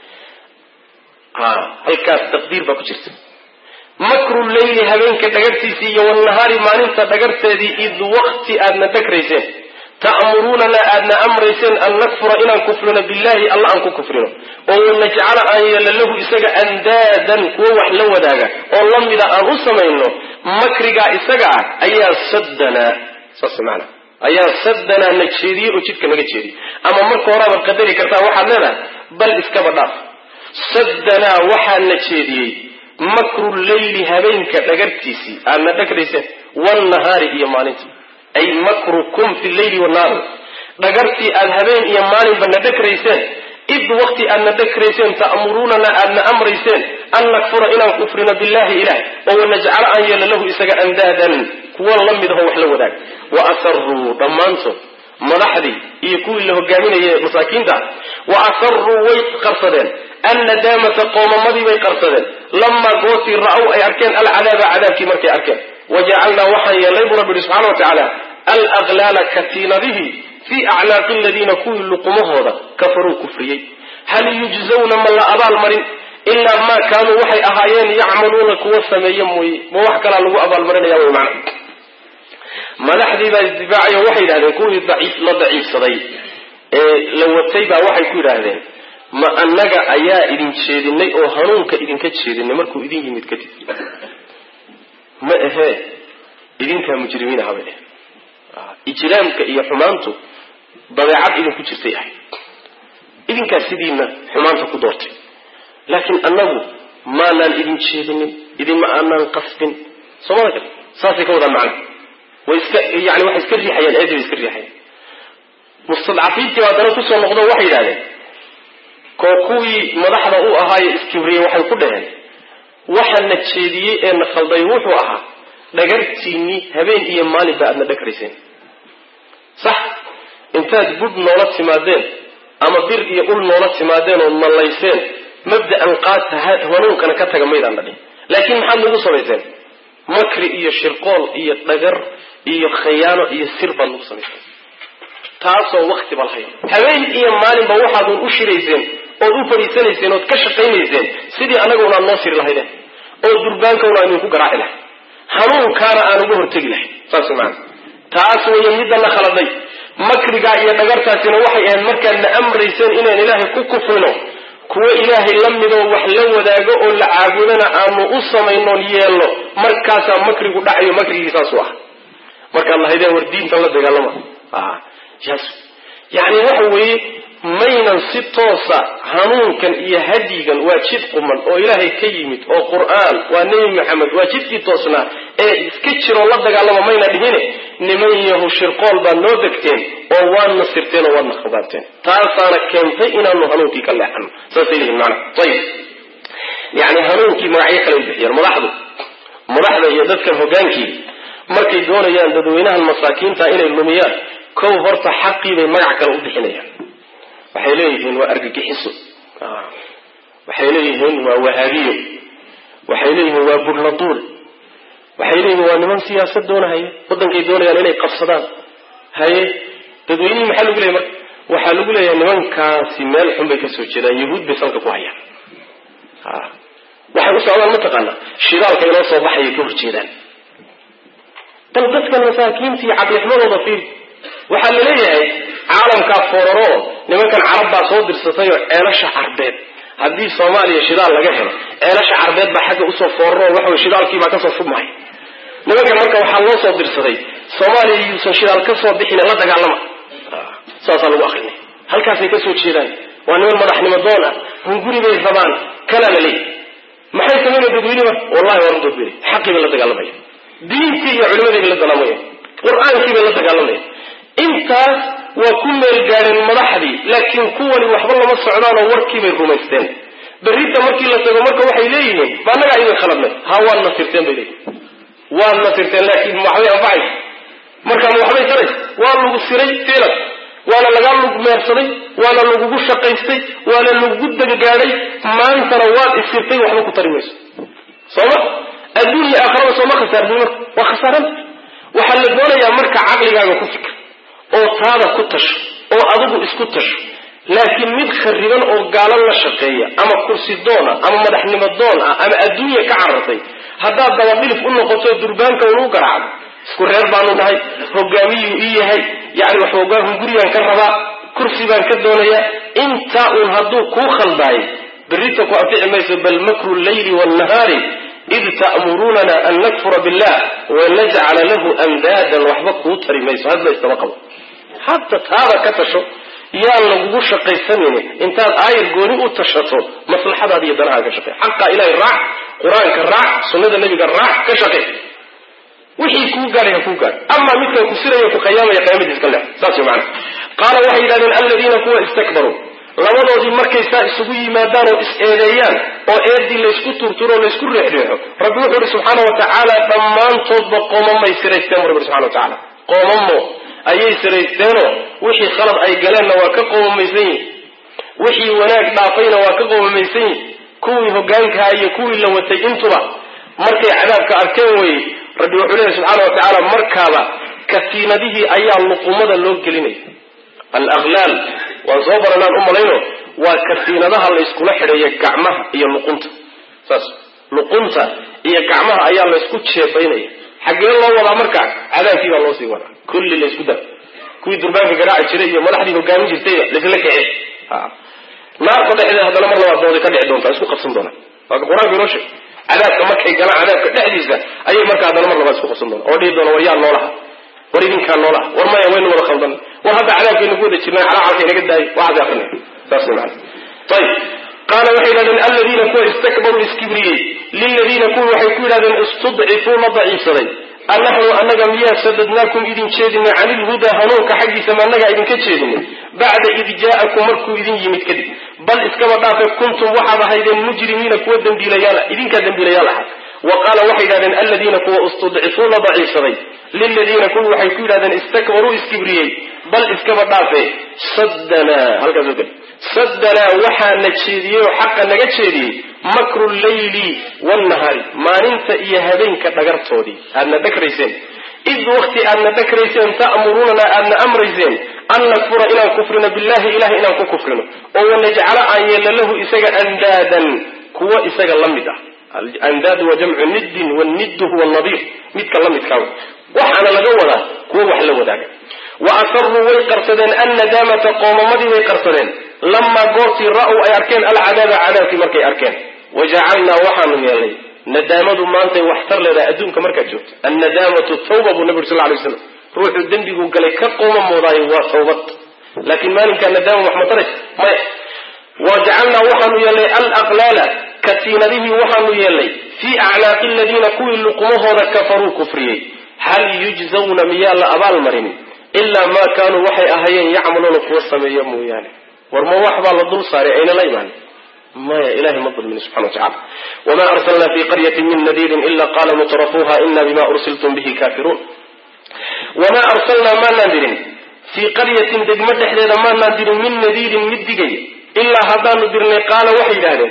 halkaas taqdiir baa ku jirta makru leyli habeenka dhagartiisii iyo wnahaari maalinta dhagarteedii id waqti aadna dhagrayseen ta'muruunana aadna amrayseen an nakfura inaan kufrino billahi alla aan ku kufrino oo wanajcala aan yeelno lahu isaga andaadan kuwo wax la wadaaga oo lamida aan u samayno makrigaa isaga ah ayaa saddanaa saas maana ayaa saddanaa na jeediyey oo jidka naga jeediyey ama marka horeabaad qadari kartaa waxaad leedahay bal iskaba dhaaf saddanaa waxaa na jeediyey makru leyli habeenka dhagartiisii aadna dhagrayseen wnahaari iyo maalinta ay makrukum fi leyli wanaari dhagartii aad habeen iyo maalinba na dhagrayseen id waqti aadna dhagrayseen ta'muruunana aadna amrayseen an nakfura inaan kufrino billahi ilah oo wanajcala aan yeelno lahu isaga andaadan kuwa la mid aho wax la wadaag wa asaruu dhammaantood madaxdii iyo kuwii la hogaaminayay masaakiinta wa asaruu way qarsadeen annadaamata qoomamadii bay qarsadeen lamaa gootii ra-ow ay arkeen alcadaaba cadaabkii markay arkeen wajacalnaa waxaan yeelnay buu rabbi yihi subxana wa tacaala alaklaala katiinadihii fii acnaaqi aladiina kuwii luqumahooda kafaruu kufriyey hal yujzawna ma la abaalmarin ilaa maa kaanuu waxay ahaayeen yacmaluuna kuwa sameeye mooye ma wax kalaa lagu abaalmarinaya wy macna madaxdii baa isdifaacayo waxay yidhahdeen kuwii la daciifsaday ee la watay baa waxay ku yidhaahdeen ma annaga ayaa idin jeedinay oo hanuunka idinka jeedinay markuu idin yimid kadib ma ahee idinkaa mujrimiin aha bay dheh ijraamka iyo xumaantu dabeecad idinku jirtay ahay idinkaa sidiina xumaanta ku doortay laakiin annagu maanaan idin jeedinin idinma aanaan qasbin soomada kale saasay ka wadaan macna way iska yani waxay iska riixayaan eedii bay iska riixayaan mustadcafiintii haddana kusoo noqdo waxay yidhahdeen koo kuwii madaxda u ahaaye iskibriyey waxay ku dhaheen waxaana jeediyey ee na khalday wuxuu ahaa dhagartiinnii habeen iyo maalinba aadna dhagrayseen sax intaad budh noola timaadeen ama bir iyo ul noola timaadeen oo mallayseen mabda'an qaata hanuunkana ka taga maydaan dhadhin laakiin maxaad nagu samayseen makri iyo shirqool iyo dhagar iyo khayaano iyo sir baad nagu samayseen taasoo wakti ba lahayd habeen iyo maalinba waxaadun u shirayseen ood u fadhiisanayseen ood ka shaqaynayseen sidii annaga unaad noo siri lahaydeen oo durbaanka unaan idinku garaaci lahay hanuunkaana aan uga hortegi lahay saas maana taas weeye midana khaladay makrigaa iyo dhagartaasina waxay ahayd markaad na amrayseen inaan ilaahay ku kufrino kuwo ilaahay la midoo wax la wadaago oo la caabudana aanu u samaynoon yeelno markaasaa makrigu dhacayo makrigii saasuu ah markaad lahaydeen war diintan la dagaalama yani waxa weeye maynan si toosa hanuunkan iyo hadyigan waa jid quman oo ilaahay ka yimid oo qur-aan waa nebi maxamed waa jidkii toosnaa ee iska jiroo la dagaalama mayna dhihine niman yahu shirqool baad noo degteen oo waadna sirteen oo waadna khabaabteen taasaana keentay inaanu hanuunkii ka leexano saasay leeyihin maana ayib yani hanuunkii magacyo kale bixiyeen madaxdu madaxda iyo dadkan hogaankii markay doonayaan dadweynahan masaakiinta inay lumiyaan kow horta xaqii bay magac kale u bixinayaan waxay leeyihiin waa argagixiso waxay leeyihiin waa wahaabiyo waxay leeyihiin waa burladuul waxay leeyihiin waa niman siyaasad doonahaya waddankay doonayaan inay qabsadaan haye dadweynihii maxaa lagu leeyay marka waxaa lagu leeyahay nimankaasi meel xun bay kasoo jeedaan yahuud bay salka ku hayaan waxay u socdaan mataqaanaa shidaalka inoo soo baxaya ka horjeedaan bal dadkan masaakiintii caqlixmadooda fiiri waxaa la leeyahay caalamkaa foraro nimankan carab baa soo dirsatayoo ceelasha carbeed haddii soomaaliya shidaal laga helo ceelasha carbeed baa xagga usoo foraro waxawey shidaalkiibaa kasoo shubmaya nimankan marka waxaa loo soo dirsaday soomaaliya yuusan shidaal kasoo bixin la dagaalama saasaa lagu akrinay halkaasay kasoo jeedaan waa niman madaxnimo doon ah hunguri bay rabaan kanaa la leeyahy maxay samayna dadweyne marka wallahi waa runtood xaqii bay la dagaalamaya diintii iyo culimadii bay la dagaalamaya qur-aankii bay la dagaalamaya intaas waa ku meel gaadheen madaxdii laakiin kuwani waxba lama socdaanoo warkiibay rumaysteen berrita markii la tago marka waxay leeyihiin ma annagaa idin khaladnay ha waad nasirteen bay leeyihin waad nasirteen laakiin waxbay anfacaysa marka ma waxbay taraysa waa lagu siray filan waana lagaa lug meersaday waana lagugu shaqaystay waana lagugu degagaadhay maantana waad isirtay waxba ku tari mayso sooma adduun iyo aakhiraba sooma khasaartay marka waa khasaaranta waxaa la doonayaa marka caqligaaga ku fikr oo taada ku tasho oo adigu isku tasho laakiin mid khariban oo gaalan la shaqeeya ama kursi doon ah ama madaxnimo doon ah ama adduunya ka carartay haddaad dabadhilif u noqoto durbaanka unu garaacdo isku reer baanu nahay hogaamiyuu ii yahay yani waxoogaa hunguriyaan ka rabaa kursi baan ka doonayaa intaa uun hadduu kuu khaldaayay berrita ku anfici mayso bal makru llayli waalnahaari id ta'murunana an nakfura billah wanajcala lahu andaadan waxba kuu tari mayso hadba istaba qabo hadda taada ka tasho yaan lagugu shaqaysanin intaad aayad gooni u tashato maslaxadaada iyo danaha ka shaqey xaqa ilahay raac qur-aanka raac sunnada nebiga raac ka shaqey wixii kuu gaadhay ha kuu gaadh amaa midkan ku siraya ku qayaamaya qiyaamadiis ka leex saas wey macana qaala waxay yidhahdeen aladiina kuwa istakbaruu labadoodii markay saa isugu yimaadaan oo is-eedeeyaan oo eedii laysku turturo o laysku reexreexo rabbi wuxuu ihi subxaana wa tacaala dhammaantoodba qoomamay siraysteen bu rabbi subxana wa tacaala qoomamo ayay siraysteenoo wixii khalad ay galeenna waa ka qoomamaysan yihin wixii wanaag dhaafayna waa ka qoomamaysan yihin kuwii hogaankaha iyo kuwii la watay intuba markay cadaabka arkeen weye rabbi wuxuu leeyahy subxaana wa tacaala markaaba katiinadihii ayaa luqumada loo gelinaya alaqlaal waan soo baranaan u malayno waa katiinadaha layskula xidheeya gacmaha iyo luqunta saas luqunta iyo gacmaha ayaa laysku jeebaynaya xaggee loo wadaa markaa cadaabkii baa loo sii wadaa kulli laysku da kuwii durbaanka garaaci jiray iyo madaxdii hogaamin jirtayba laysla kacee naarta dhexdeeda haddana mar labaad dooday ka dhici doontaa isku qabsan doonaa waaka qur-aanka inoo sheeg cadaabka markay galaan cadaabka dhexdiisa ayay markaa haddana mar labaad isku qabsan doonaa oo dhihi doona war yaa noolaha war idinkaa noolaha war maya waynu wada khaldan war hadda cadaabkaynu ku wada jirnaa calacalka inaga daayo waxaas akrinay saas wey macana ayib qaala waxay yidhahdeen aladiina kuwa istakbaruu iskibriyey liladiina kuwa waxay ku yidhahdeen istudcifuu la daciifsaday anaxnu anaga miyaa sadadnaakum idin jeedinay cani ilhudaa hanuunka xaggiisa ma annagaa idinka jeedinay bacda id jaa'akum markuu idin yimid kadib bal iskaba dhaafe kuntum waxaad ahaydeen mujrimiina kuwa dembiilayaal idinkaa dembiilayaal ahaa wa qaala waxay yidhahdeen aladiina kuwa istudcifuu la daciifsaday liladiina kuwa waxay ku yidhahdeen istakbaruu iskibriyey bal iskaba dhaafe saddanaa halkaas oo kale saddanaa waxaa na jeediyey oo xaqa naga jeediyey makru llayli waalnahaari maalinta iyo habeenka dhagartoodii aadna dhagrayseen id wakti aadna dhagrayseen ta'murunana aadna amrayseen an nakfura inaan kufrino billahi ilahi inaan ku kufrino oo wanajcala aan yeelno lahu isaga andaadan kuwo isaga la mid ah andaad waa jamcu niddin waniddu huwa nadiir midka la midkaa waxaana laga wadaa kuwo wax la wadaaga wa asaruu way qarsadeen annadaamata qoomamadii bay qarsadeen lamaa goortii ra-w ay arkeen alcadaaba cadaabkii markay arkeen wajacalnaa waxaanu yeelnay nadaamadu maantay waxtar leedahay adduunka markaad joogto annadaamatu tawba buu nabi uri sal lay slam ruuxu dembiguu galay ka qoomamoodayo waa tawbad laakiin maalinkaa nadaama wax ma taraysa maya wajacalnaa waxaanu yeelnay alaqlaala katiinadihii waxaanu yeelnay fii acnaaqi aladiina kuwii luqumahooda kafaruu kufriyey hal yujzawna miyaa la abaalmarin ilaa maa kaanuu waxay ahaayeen yacmaluuna kuwa sameeya mooyaane war ma wax baa la dul saaray ayna la imaan maya ilahay ma dulmin subxana watacala wma arslna fi qaryati min nadiirin ila qala mutrafuuha ina bima ursiltum bihi kafiruun wamaa arsalnaa maanaan dirin fii qaryatin degmo dhexdeeda maanaan dirin min nadiirin mid digaya ilaa haddaanu dirnay qaala waxay yidhahdeen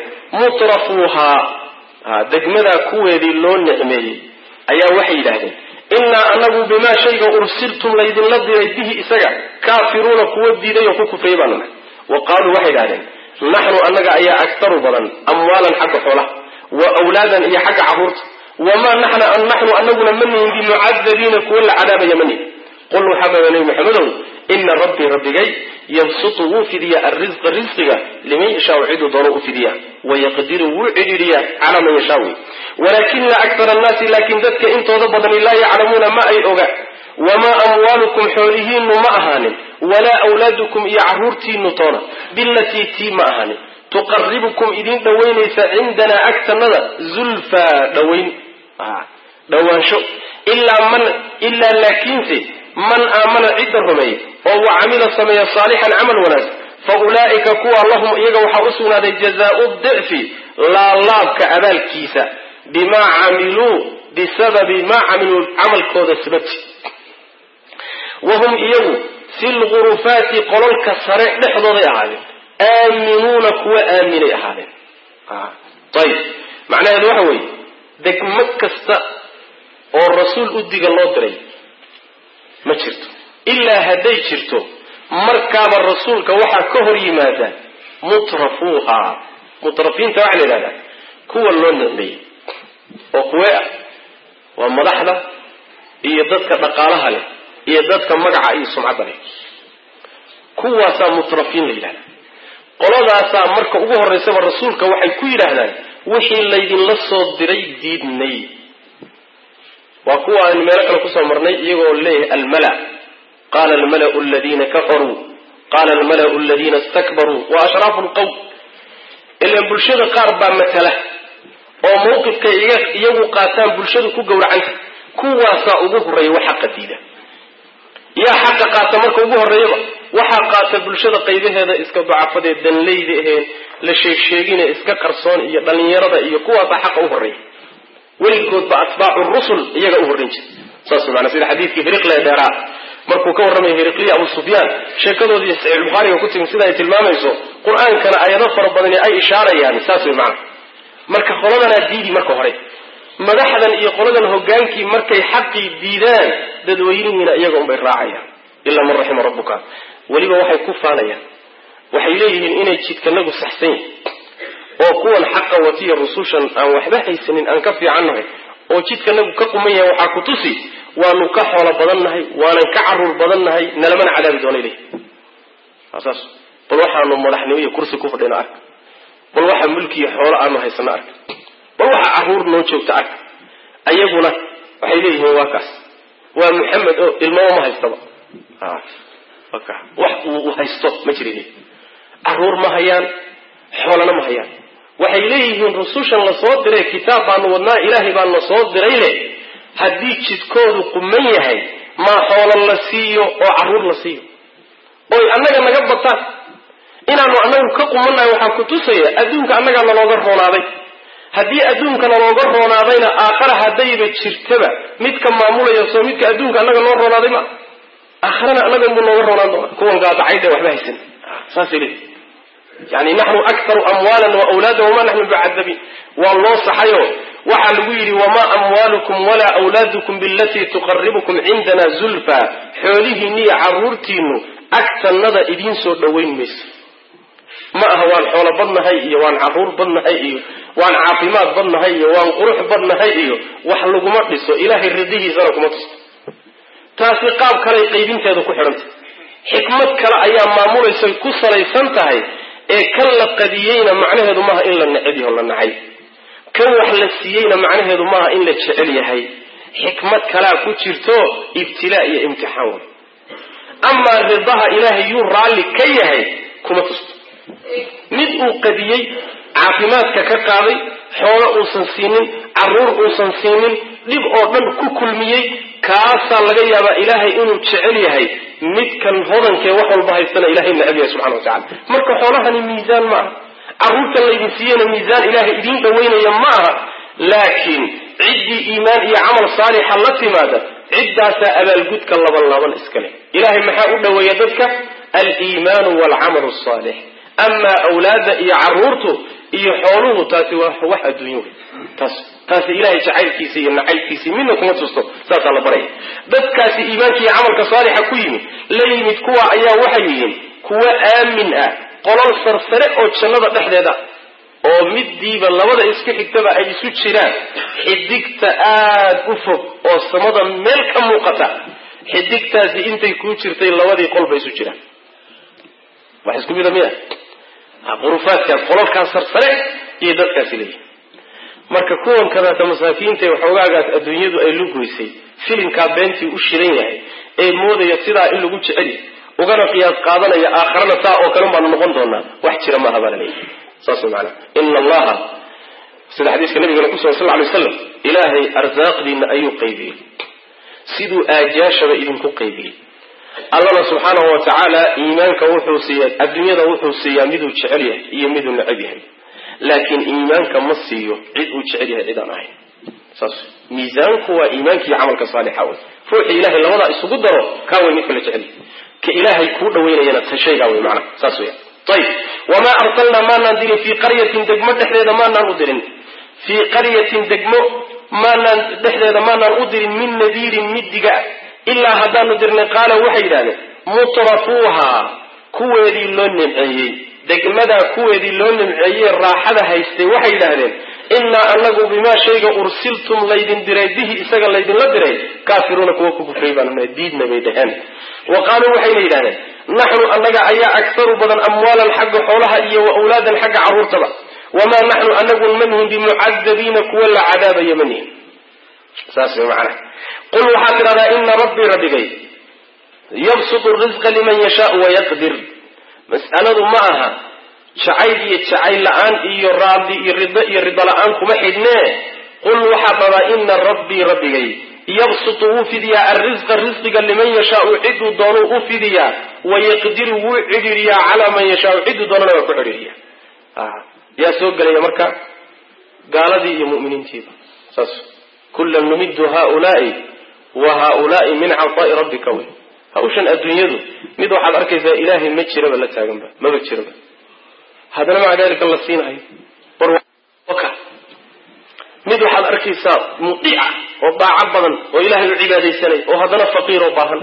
mutrafuuhaa degmadaa kuweedii loo nicmeeyey ayaa waxay yidhahdeen innaa anagu bimaa shayga ursiltum laydinla diray bihi isaga kaafiruuna kuwa diiday oo ku kufriyay baanu nahay wa qaaluu waxay yidhahdeen naxnu annaga ayaa aktaru badan amwaalan xagga xoolaha wa wlaadan iyo xagga caruurta wamaa naxnu anaguna ma nihin bimucadabiina kuwa la cadaabaya ma nihin qul waxaababa nebi maxamedow ina rabbii rabbigay yabsutu wuu fidiyaa alrisqa risqiga liman yashaau ciduu doono u fidiyaa wayaqdiru wuu cidhiidhiyaa calaa man yashaa wey walaakina aktar annaasi laakiin dadka intooda badani laa yaclamuuna ma ay oga wamaa amwaalukum xoolihiinu ma ahaanin walaa awlaadukum iyo caruurtiinu toona bilatii tii ma ahaanin tuqaribukum idin dhowaynaysa cindanaa agtanada zulfaa dhawayn dhawaansho ilaa man ilaa laakiinse man aamana cidda rumeey oo wa camila sameeya saalixan camal wanaag fa ulaa'ika kuwa lahum iyaga waxaa u sugnaaday jazaau dicfi laalaabka abaalkiisa bimaa camiluu bisababi maa camiluu camalkooda sababti wahum iyagu fi lgurufaati qololka sare dhexdooday ahaadeen aaminuuna kuwa aaminay ahaadeen ayib macnaheedu waxa weeye degmo kasta oo rasuul u diga loo diray ma jirto ilaa hadday jirto markaaba rasuulka waxaa ka hor yimaada mutrafuuha mutrafiinta waxaa la yidhahdaa kuwa loo nicmeeyey oo kuwee ah waa madaxda iyo dadka dhaqaalaha leh iyo dadka magaca iyo sumcadda leh kuwaasaa mutrafiin la yidhahda qoladaasaa marka ugu horraysaba rasuulka waxay ku yidhaahdaan wixii laydinla soo diray diidnay waa kuwa aynu meelo kale kusoo marnay iyagoo leeyahay almala qaala almalau aladiina kafaruu qaala almalau aladiina istakbaruu wa ashraafu lqowm ilaan bulshada qaar baa matala oo mawqifkay iyagu qaataan bulshadu ku gowracanta kuwaasaa ugu horreeya wax xaqa diida yaa xaqa qaata marka ugu horreeyaba waxaa qaata bulshada qaybaheeda iska dacafadee danleyda aheen la sheegsheegine iska qarsoon iyo dhallinyarada iyo kuwaasaa xaqa u horreeya weligoodba atbaacu rusul iyaga u horrayn jira saas maana sida xadiidkii hiriqle dheeraa markuu ka warramaya hiriqliya abu sufyaan sheekadoodii saxiixulbukhaariga ku timi sida ay tilmaamayso qur-aankana ayado fara badani ay ishaarayaan saas way macana marka qoladanaa diidi marka hore madaxdan iyo qoladan hogaankii markay xaqii diidaan dadweynihiina iyaga unbay raacayaan ilaa man raxima rabbuka weliba waxay ku faanayaan waxay leeyihiin inay jidkanagu saxsan yihin oo kuwan xaqa watiya rusushan aan waxba haysanin aan ka fiicannahay oo jidkanagu ka quman yahay waxaa ku tusi waanu ka xoolo badan nahay waanan ka caruur badan nahay nalamana cadaabi doona ileh saas bal waxaanu madaxnimo iyo kursi ku fadhino ark bal waxa mulkiiyo xoolo aanu haysano ark bal waxa caruur noo joogta ark ayaguna waxay leeyihiin waa kaas waa maxamed oo ilmaba ma haystaba wax uu haysto ma jirin caruur ma hayaan xoolana ma hayaan waxay leeyihiin rusushan la soo diray kitaab baanu wadnaa ilaahay baan la soo diray le haddii jidkoodu quman yahay maa xoolo la siiyo oo caruur la siiyo oy annaga naga bataan inaanu annagu ka qumannahay waxaa ku tusaya adduunka annagaa nalooga roonaaday haddii adduunka nalooga roonaadayna aakhara haddayba jirtaba midka maamulaya soo midka adduunka annaga noo roonaaday ma aakharana annaga inbuu nooga roonaan doona kuwan gaadacaydhe waxba haysan saasay leeyihi yani naxnu aktaru amwaalan wa awlaadan wamaa naxnu bicadabiin waa loo saxayo waxaa lagu yidhi wamaa amwaalukum walaa awlaadukum bilatii tuqaribukum cindana zulfa xoolihiinniyo caruurtiinu agtannada idiin soo dhowayn mayso ma aha waan xoolo badnahay iyo waan caruur badnahay iyo waan caafimaad badnahay iyo waan qurux badnahay iyo wax laguma dhiso ilaahay ridihiisana kuma tusto taasi qaab kaley qaybinteeda ku xidhantay xikmad kale ayaa maamulaysa ku salaysan tahay ee kan la qadiyeyna macnaheedu maaha in la neceb yaho la nacay kan wax la siiyeyna macnaheedu maaha in la jecel yahay xikmad kalaa ku jirto ibtilaa iyo imtixaan wey amaa ridaha ilaahay yuu raalli ka yahay kuma tusto mid uu qadiyey caafimaadka ka qaaday xoolo uusan siinin caruur uusan siinin dhib oo dhan ku kulmiyey kaasaa laga yaabaa ilaahay inuu jecel yahay midkan hodankee wax walba haystana ilahay necab yahay subxana wa tacala marka xoolahani miisaan ma aha carruurtan laydin siiyeyna miisaan ilaahay idiin dhaweynaya ma aha laakiin ciddii iimaan iyo camal saalixa la timaada ciddaasaa abaalgudka laban laban iska leh ilahay maxaa u dhaweeya dadka aliimaanu waalcamalu asaalix amaa awlaadda iyo caruurtu iyo xooluhu taasi waa wax adduunyo wey taas taasi ilahay jacaylkiisa iyo nacaybkiisa midna kuma tusto saasaa la baraya dadkaasi iimaanka iyo camalka saalixa ku yimid la yimid kuwa ayaa waxay yihiin kuwa aamin ah qolol sarsare oo jannada dhexdeeda oo midiiba labada isku xigtaba ay isu jiraan xidigta aada u fog oo samada meel ka muuqata xidigtaasi intay kuu jirtay labadii qolba isu jiraan wax isku mida miya qurufaadkaas qololkaas sarsare iyo dadkaasi leeyihin marka kuwan kadaata masaakiinta waxoogaagaas adduunyadu ay lugoysay filimkaa beentii u shidan yahay ee moodaya sidaa in lagu jeceli ugana qiyaas qaadanaya aakharana saa oo kale baanu noqon doonaa wax jira maaha baa la leeyahay saas maana ina allaha sida xadiiska nabigana kusugan sal lay slam ilaahay arsaaqdiina ayuu qaybiyey siduu aajaashaba idinku qaybiyey allana subxaanahu wa tacaala iimaanka wuxuu siiya adduunyada wuxuu siiyaa miduu jecel yahay iyo miduu necab yahay laakiin iimaanka ma siiyo cid uu jecel yahay cid aan ahayn saas miisaanku waa iimaanka iyo camalka saalixa wey ruuxii ilahay labadaa isugu daro kaa wey midka la jecel yahay ka ilaahay kuu dhaweynayana ta shaygaa wey macnaha saas weya ayib wamaa arsalnaa maanaan dirin fii qaryatin degmo dhexdeeda maanaan u dirin fii qaryatin degmo maanaan dhexdeeda maanaan u dirin min nadiirin midiga ilaa haddaanu dirnay qaala waxay yidhahdeen mutrafuuhaa kuweedii loo nimceeyey degmadaa kuweedii loo nimceeyey raaxada haystay waxay yidhaahdeen innaa anagu bimaa shayga ursiltum laydin diray bihi isaga laydinla diray kaafiruuna kuwa ku kufray baanuna diidna bay dhaheen wa qaaluu waxayna yidhahdeen naxnu annaga ayaa aktaru badan amwaalan xagga xoolaha iyo wa awlaadan xagga carruurtaba wamaa naxnu anagu manhin bimucadabiina kuwa la cadaabaya manihin saas way macanaha qul waxaad tidhahdaa ina rabbii rabbigay yabsutu risqa liman yashaau wayaqdir mas'aladu ma aha jacayl iyo jacayl la-aan iyo raadi iyo rido iyo rido la-aan kuma xidhnee qul waxaad dhadaa ina rabbii rabbigay yabsutu wuu fidiyaa alrisqa risqiga liman yashaau ciduu doonuu u fidiyaa wayaqdiru wuu cidhiiriyaa calaa man yashaau ciduu doonana waa ku cidhiiriya yaa soo gelaya marka gaaladii iyo muminiintiiba saas kullan numiddu haulaai wa haulaai min cataai rabbika wey hawshan adduunyadu mid waxaad arkaysaa ilaahay ma jiraba la taaganba maba jiraba haddana maca dalika la siinahayo barka mid waxaad arkaysaa mudiica oo daaco badan oo ilaahay u cibaadaysanay oo haddana faqiir oo baahan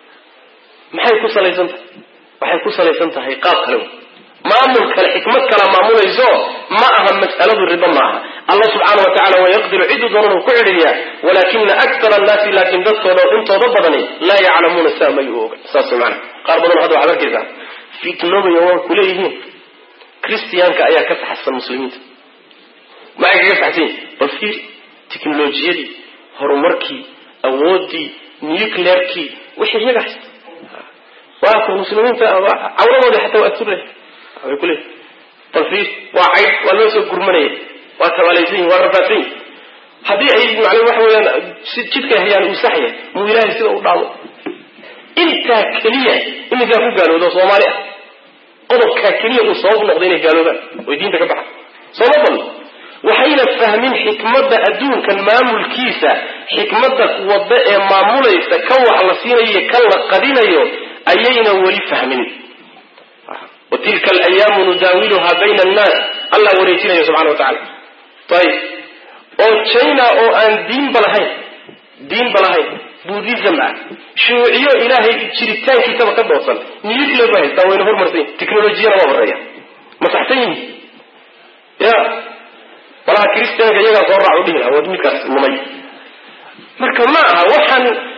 maxay ku salaysan tahay waxay ku salaysan tahay qaab kale wey maamul kale xikmad kalaa maamulayso ma aha mas'aladu ribo ma aha allah subxaana wa tacala wayaqdiru ciduu doonana ku cidhiriyaa walaakina aktar annaasi laakiin dadkooda intooda badani laa yaclamuuna saa may u oga saas mana qaar badan hadda waxaad arkaysaa fitnoobayo waa kuleeyihiin christiyaanka ayaa ka saxsan muslimiinta maxay kaga saxsan yihin bal fiir teknolojiyadii horumarkii awoodii nuclearkii wixii iyaga haysta waa ku muslimiinta cawradoodii xataa waa aturleh way kuleeyihin bal fiir waa cayd waa loo soo gurmanaya waa tabaalaysan yihin waa rafaadsan yihin haddii ay macnaa waxa weeyaan si jidkay hayaan uu sax yahay muu ilaahay sida u dhaamo intaa keliya iminkaa ku gaaloodo soomaali ah qodobkaa keliya uu sabab noqdo inay gaaloobaan oy diinta ka baxaan sooma badno waxayna fahmin xikmadda adduunkan maamulkiisa xikmadda wadda ee maamulaysa kan wax la siinayo kan la qadinayo ayayna weli fahmin wa tilka alayaamu nudaawiluhaa bayna annaas allah wareejinaya subxana wa tacala ayib oo china oo aan diinba lahayn diinba lahayn buddhism ah shuuciyo ilaahay jiritaankiisaba ka doodsan nuclear ba haystaa wayna hormarsan yihin technolojiyana waa horeeya ma saxsan yihin ya walaha christianka iyagaa soo raac u dhihi laha waa midkaas lumay marka ma aha waxaan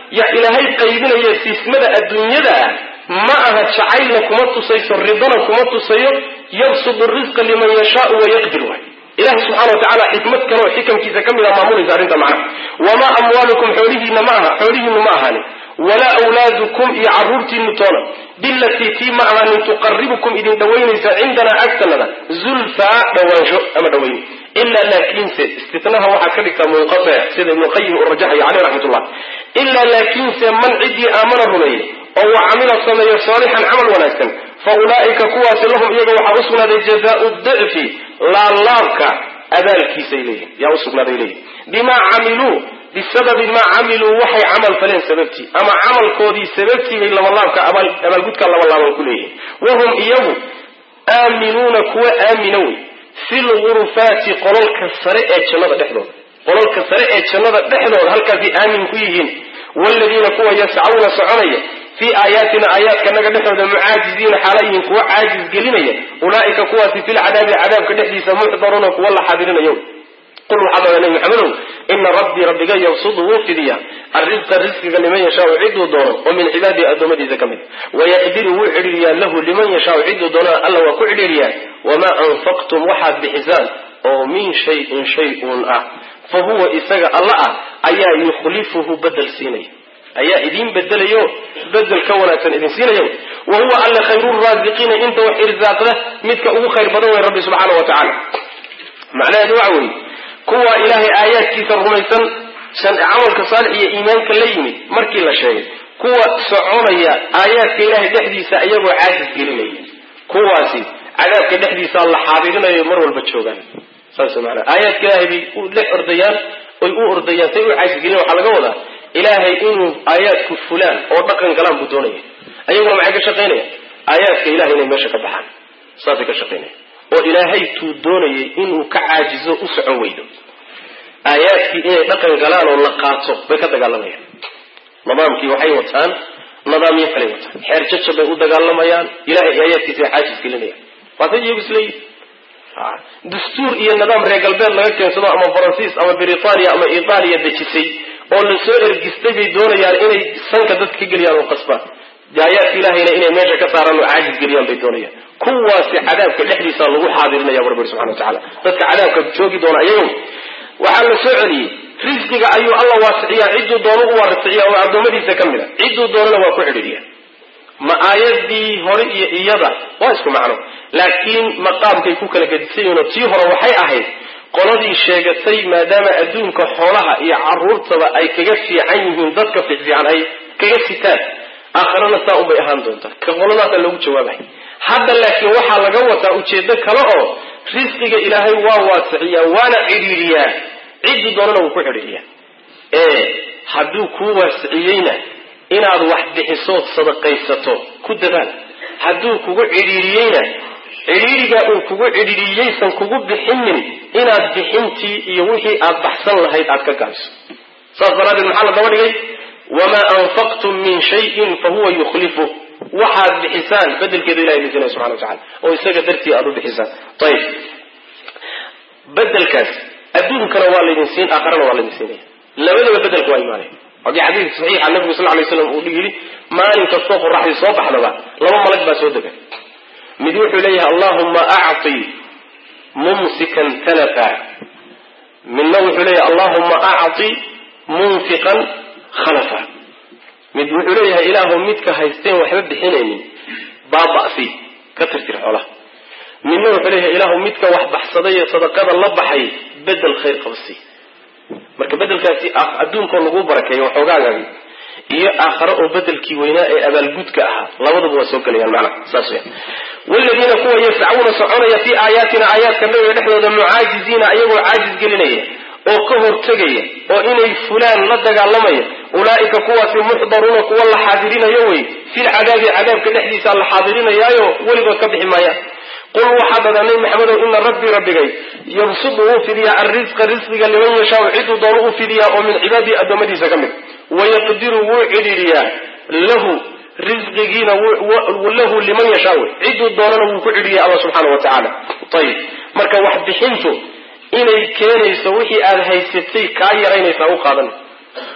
yaa ilaahay qaybinaya siismada adduunyada ah ma aha jacaylna kuma tusayso ridana kuma tusayo yabsudu risqa liman yashaau wayaqdir waay ilahi subxana wa tacala xikmad kale oo xikamkiisa ka mid a maamulaysa arrinta macna wamaa amwaalukum xoolihiina ma aha xoolihiinu ma ahaanin walaa awlaadukum iyo caruurtiinu toona bilatii tii ma ahaanin tuqaribukum idin dhawaynaysa cindanaa agtanada zulfaa dhawaansho ama dhawayni ilaa laakiinse istinaha waxaad ka dhigtaa munqatic sida ibnuqayim uu rajaxayo caleyh raxmatullah ilaa laakiinse man ciddii aamana rumeeyey oo wa camila sameeyo saalixan camal wanaagsan fa ulaa'ika kuwaasi lahum iyaga waxaa usugnaaday jazaau dicfi laalaabka abaalkiisay leeyihin yaa usugnaaday leeyihin bimaa camiluu bisababi maa camiluu waxay camal faleen sababtii ama camalkoodii sababtii bay labalaabka abaalgudka labalaaban ku leeyihin wahum iyagu aaminuuna kuwa aamina wey fi lgurufaati qolalka sare ee jannada dhexdooda qolalka sare ee jannada dhexdooda halkaasay aamin ku yihiin waaladiina kuwa yascauna soconaya fii aayaatina aayaadkanaga dhexdooda mucaajiziina xaalayihin kuwa caajis gelinaya ulaa'ika kuwaasi filcadaabi cadaabka dhexdiisa muxdaruuna kuwa la xadirinayo qul waxaa dada nabi maxamedow ina rabbii rabbiga yabsudu wuu fidiyaa arrisqa risqiga liman yashaau ciduu doono oo min cibaadihi addoommadiisa ka mid wayaqdiru wuu cidhiiriyaa lahu liman yashaau ciduu doonana alla waa ku cidhiiriyaa wamaa anfaqtum waxaad bixisaan oo min shayin shay uun ah fa huwa isaga alla ah ayaa yukhlifuhu bedel siinaya ayaa idiin bedelayo bedel ka wanaagsan idin siinayo wa huwa alla khayru raasiqiina inta wax irsaaqda midka ugu khayr badan wey rabbi subxaana wa tacaala macnaheedu waxa weeye kuwa ilaahay aayaadkiisa rumaysan camalka saalix iyo iimaanka la yimid markii la sheegay kuwa soconaya aayaadka ilaahay dhexdiisa iyagoo caajis gelinaya kuwaasi cadaabka dhexdiisa la xaadirinayo mar walba joogaan saas maanaa aayaadka ilaahay bay u dhex ordayaan oy u ordayaan say u caajis gelin waxaa laga wadaa ilaahay inuu aayaadku fulaan oo dhaqan galaan buu doonaya ayaguna maxay ka shaqaynaya aayaadka ilahay inay meesha ka baxaan saasay ka shaqaynaya oo ilaahay tuu doonayay inuu ka caajizo u socon weydo aayaadkii inay dhaqan galaan oo la qaato bay ka dagaalamayaan nidaamkii waxay wataan nidaamyo kaley wataan xeer jajab bay u dagaalamayaan ilahay aayaadkiisa ay caajis gelinayaan waatay iyagu isleeyihin dastuur iyo nidaam reer galbeed laga keensado ama faransiis ama britania ama itaaliya dejisay oo la soo ergistay bay doonayaan inay sanka dadka ka geliyaan oo qasbaan aayaadka ilahayna inay meesha ka saaraan oo caajis geliyaan bay doonayaan kuwaasi cadaabka dhexdiisa lagu xaadirinaya rabbi subxana watacala dadka cadaabka joogi doona iyago waxaa la soo celiyey risqiga ayuu alla waasiciyaa cidduu doono u waasiciya oo addoommadiisa ka mid a cidduu doonana waa ku xidhiidhiya ma aayadii hore iyo iyada waa isku macno laakiin maqaamkay ku kala gedisan yihiin oo tii hore waxay ahayd qoladii sheegatay maadaama adduunka xoolaha iyo caruurtaba ay kaga fiican yihiin dadka fiicfiican ay kaga sitaan aakharana saa unbay ahaan doontaa ka qoladaasa loogu jawaabay hadda laakiin waxaa laga wataa ujeedo kale oo risqiga ilaahay waa waasiciyaa waana cidhiidhiyaa ciddii doonana wuu ku xidhiidhiyaa ee hadduu kuu waasiciyeyna inaad wax bixisood sadaqaysato ku dadaal hadduu kugu cidhiidhiyeyna cidhiidhigaa uu kugu cidhiidhiyeysan kugu bixinin inaad bixintii iyo wixii aad baxsan lahayd aad ka gaabiso saas daraaddeed maxaa la daba dhigay wamaa anfaqtum min shayin fa huwa yukhlifu waxaad bixisaan bedelkeeda ilahay bixinaya subxana wa tacala oo isaga dartii aad u bixisaan ayib bedelkaas adduunkana waa laydin siin aakharana waa laydin siinaya labadaba bedelka waa imaanaya hadii xadiidka saxiixa nabigu sal lay slam uu yidhi maalin kastoo qoraxdii soo baxdaba laba malag baa soo dega mid wuxuu leeyahay allahuma acti mumsikan talafa midna wuxuu leeyahay allahuma acti munfiqan khalafa mid wuxuu leeyahay ilaahu midka haysteen waxba bixinaynin baaba'si ka tirtir xoolaha midna wuxuu leeyahay ilaahu midka wax baxsaday ee sadaqada la baxay bedel khayr qabsi marka bedelkaasi adduunkoo lagu barakeeyo waxoogaagaagi iyo aakhare oo bedelkii weynaa ee abaalgudka ahaa labadaba waa soo gelayaan macnaha saas weya waladiina kuwa yascauna soconaya fii aayaatina aayaadka nabiga dhexdooda mucaajiziina ayagoo caajis gelinaya oo ka hortegaya oo inay fulaan la dagaalamaya ulaa'ika kuwaasi muxdaruuna kuwa la xaadirinayo wey filcadaabi cadaabka dhexdiisa la xaadirinayaayo weligood ka bixi maayaan qul waxaa dhada nabi maxamedow ina rabbii rabbigay yabsudu wuu fidiyaa alrisqa risqiga liman yashaau ciduu doonu u fidiyaa oo min cibaadihi addoommadiisa ka mid wayaqdiru wuu cidhiidhiyaa lahu risqigiina lahu liman yashaa wey ciduu doonana wuu ku cidhiiya alla subxaana wa tacaala ayib marka wax bixintu inay keenayso wixii aada haysatay kaa yaraynaysaa u qaadan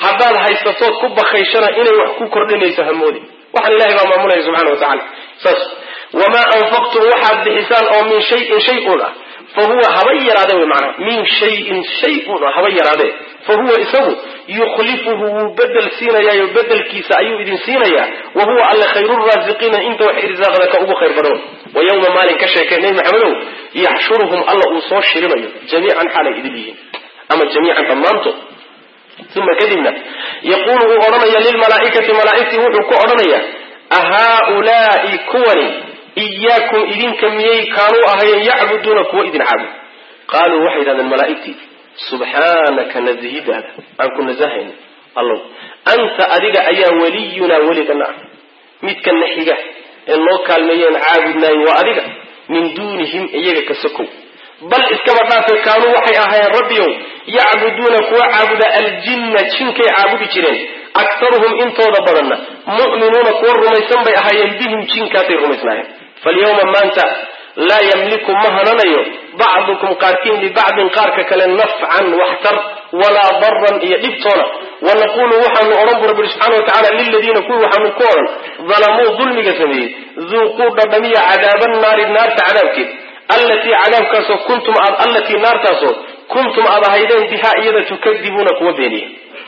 haddaad haysatood ku bakaysana inay wax ku kordhinayso hamoodi waxaan ilahay baa maamulaya subxana wa tacala saas wamaa anfaqtum waxaad bixisaan oo min shayin shay-un ah fa huwa haba yaraade wy maanaa min shayin shay-un haba yaraadee fa huwa isagu yukhlifuhu wuu bedel siinayaayo bedelkiisa ayuu idin siinayaa wa huwa alle khayruraasiqiina inta wax irsaaqda ka ugu khayr badan wa yowma maalin ka sheekee nebi maxamedow yaxshuruhum alla uu soo shirinayo jamiican xaalay idin yihiin ama jamiican dhammaantood uma kadibna yaquulu wuu odhanaya lilmalaaikati malaaigtii wuxuu ku odhanaya ahaaulaai kuwani iyaakum idinka miyay kaanuu ahayeen yacbuduuna kuwa idin caabud qaaluu waxay yidhahdeen malaaigtii subxaanaka nazihidaada aan ku nasahayn allow anta adiga ayaa weliyunaa weligana ah midkana xiga ee noo kaalmeeyeen caabudnaayin waa adiga min duunihim iyaga ka sokow bal iskaba dhaafe kaanuu waxay ahaayeen rabbiyow yacbuduuna kuwa caabuda aljinna jinkay caabudi jireen aktaruhum intooda badanna mu'minuuna kuwa rumaysan bay ahaayeen bihim jinkaasay rumaysnaayeen falyawma maanta laa yamliku ma hananayo bacdukum qaarkiin libacdin qaarka kale nafcan waxtar walaa daran iyo dhibtoona wanaqulu waxaanu odhan bu rabbi subxana watacala liladiina kuwii waxaanu ku odhan dalamuu dulmiga sameeyey duuquu dhadhamiya cadaaba naari naarta cadaabkeed allatii cadaabkaasoo kuntum aad allatii naartaasoo kuntum aad ahaydeen bihaa iyada tukadibuuna kuwa beeniya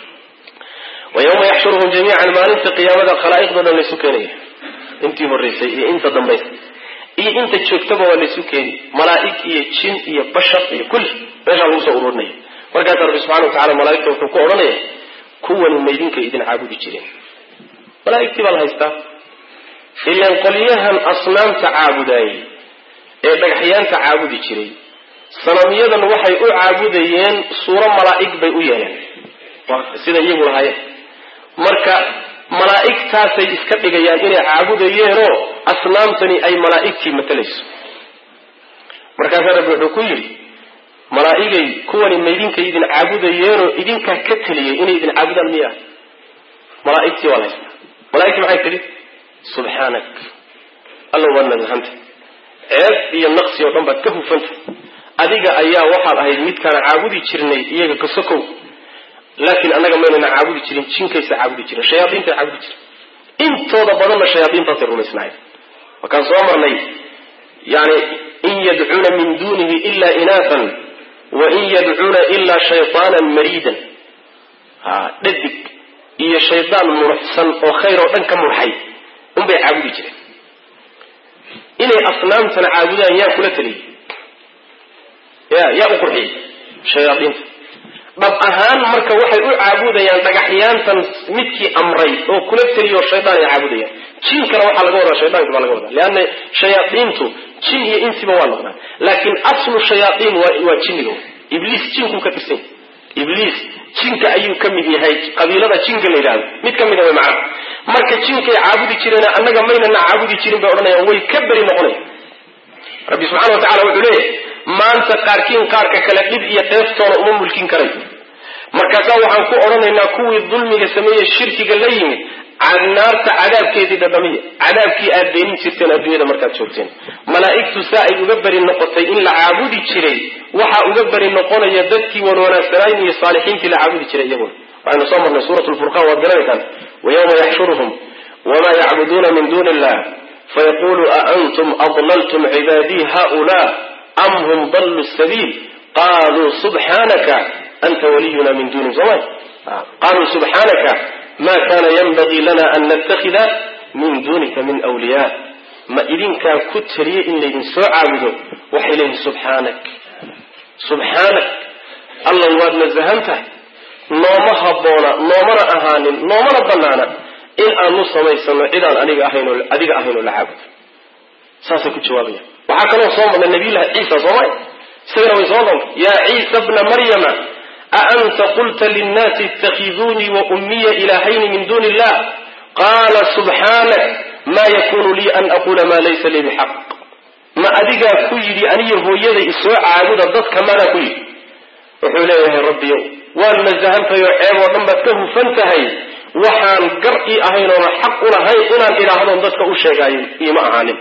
wa yawma yaxshuruhum jamiican maalinta qiyaamada khalaa'iqdo dhan laysu keenaya intii horraysay iyo inta dambaysa iyo inta joogtaba waa laysu keeni malaa'ig iyo jin iyo bashar iyo kulli meeshaa lagu soo ururinaya markaasaa rabbi subxana wa tacala malaaigta wuxuu ku odhanaya kuwani maydinka idin caabudi jireen malaa'igtii baa la haystaa ilaan qolyahan asnaamta caabudaayey ee dhagaxyaanta caabudi jiray sanamyadan waxay u caabudayeen suuro malaa'ig bay u yeeleen sida iyagu lahaayeen marka malaa'igtaasay iska dhigayaan inay caabudayeenoo asnaamtani ay malaa'igtii matalayso markaasaa rabbi wuxuu ku yidhi malaa'igay kuwani maydinka idin caabudayeenoo idinkaa ka teliyay inay idin caabudaan miya malaa'igtii waa la haystaa malaigtii maxay tidhi subxaanak alla waad nasahanta ceeb iyo naqsi oo dhan baad ka hufanta adiga ayaa waxaad ahayd midkaan caabudi jirnay iyaga ka sokow laakiin annaga maynana caabudi jirin jinkaysa caabudi jiren shayaaiintay caabudi jiren intooda badanna shayaaiintaasay rumaysnaayeen markaan soo marnay yani in yadcuuna min dunihi ila inaasan wa in yadcuuna ilaa shayaanan mariidan ha dhadig iyo shaydaan muruxsan oo khayr oo dhan ka murxay unbay caabudi jireen inay asnaamtana caabudaan yaa kula taliyey ya yaa u qurxiyey shayaaiinta dhab ahaan marka waxay u caabudayaan dhagaxyaantan midkii amray oo kula teliyo shaydaan ay caabudayaan jinkana waxaa laga wadaa shaydaanka baa laga wadaa leanna shayaaiintu jin iyo insiba waa noqdaan laakiin aslu shayaaiin waa jinniga ibliis jinkuu ka tirsan yahy ibliis jinka ayuu ka mid yahay qabiilada jinka la yidhahdo mid ka mida way macana marka jinkay caabudi jireen annaga maynana caabudi jirin bay odhanayaan way ka beri noqonayan rabbi subxana wa tacala wuxuu leeyahay maanta qaarkiin qaarka kale dhib iyo dheeftoona uma mulkin karayo markaasaa waxaan ku odhanaynaa kuwii dulmiga sameeye shirkiga la yimid naarta cadaabkeedii dhadhamiya cadaabkii aad beenin jirteen adduunyada markaad joogteen malaa'igtu saa ay uga beri noqotay in la caabudi jiray waxaa uga beri noqonaya dadkii wan wanaagsanayn iyo saalixiintii la caabudi jiray iyaguna waxaynu soo marnay suurat lfurqaan waad garanaysaan wayawma yaxshuruhum wamaa yacbuduuna min duuni illah fayaqulu aantum adlaltum cibaadii haula am hum daluu sabiil qaluu subxaanaka anta waliyuna min dunihim soma qaluu subxaanaka ma kana yanbagii lana an natakida min dunika min wliya ma idinkaa ku taliye in laydin soo caabudo waxay leeyihin subxaanak subxaanak alla waad nasahan tahay nooma habboona noomana ahaanin noomana banaana in aanu samaysano cidaan aniga ahayn oo adiga ahayn oo la caabudo saasay ku jawaabaya waxaa kaloo soo marnay nabiyullahi ciisa soomay isagana way soo doonta yaa ciisa bna maryama aanta qulta linnaasi ittakiduunii wa ummiya ilaahayni min duuni illah qaala subxaanak ma yakunu lii an aquula maa laysa lii bixaq ma adigaa ku yidhi aniyo hooyada isoo caabuda dadka maanaa ku yidhi wuxuu leeyahay rabbiyow waan nasahantahay oo ceeb oo dhan baad ka hufan tahay waxaan gar ii ahayn oona xaq u lahayn inaan idhaahdoon dadka u sheegaayo iima ahaanin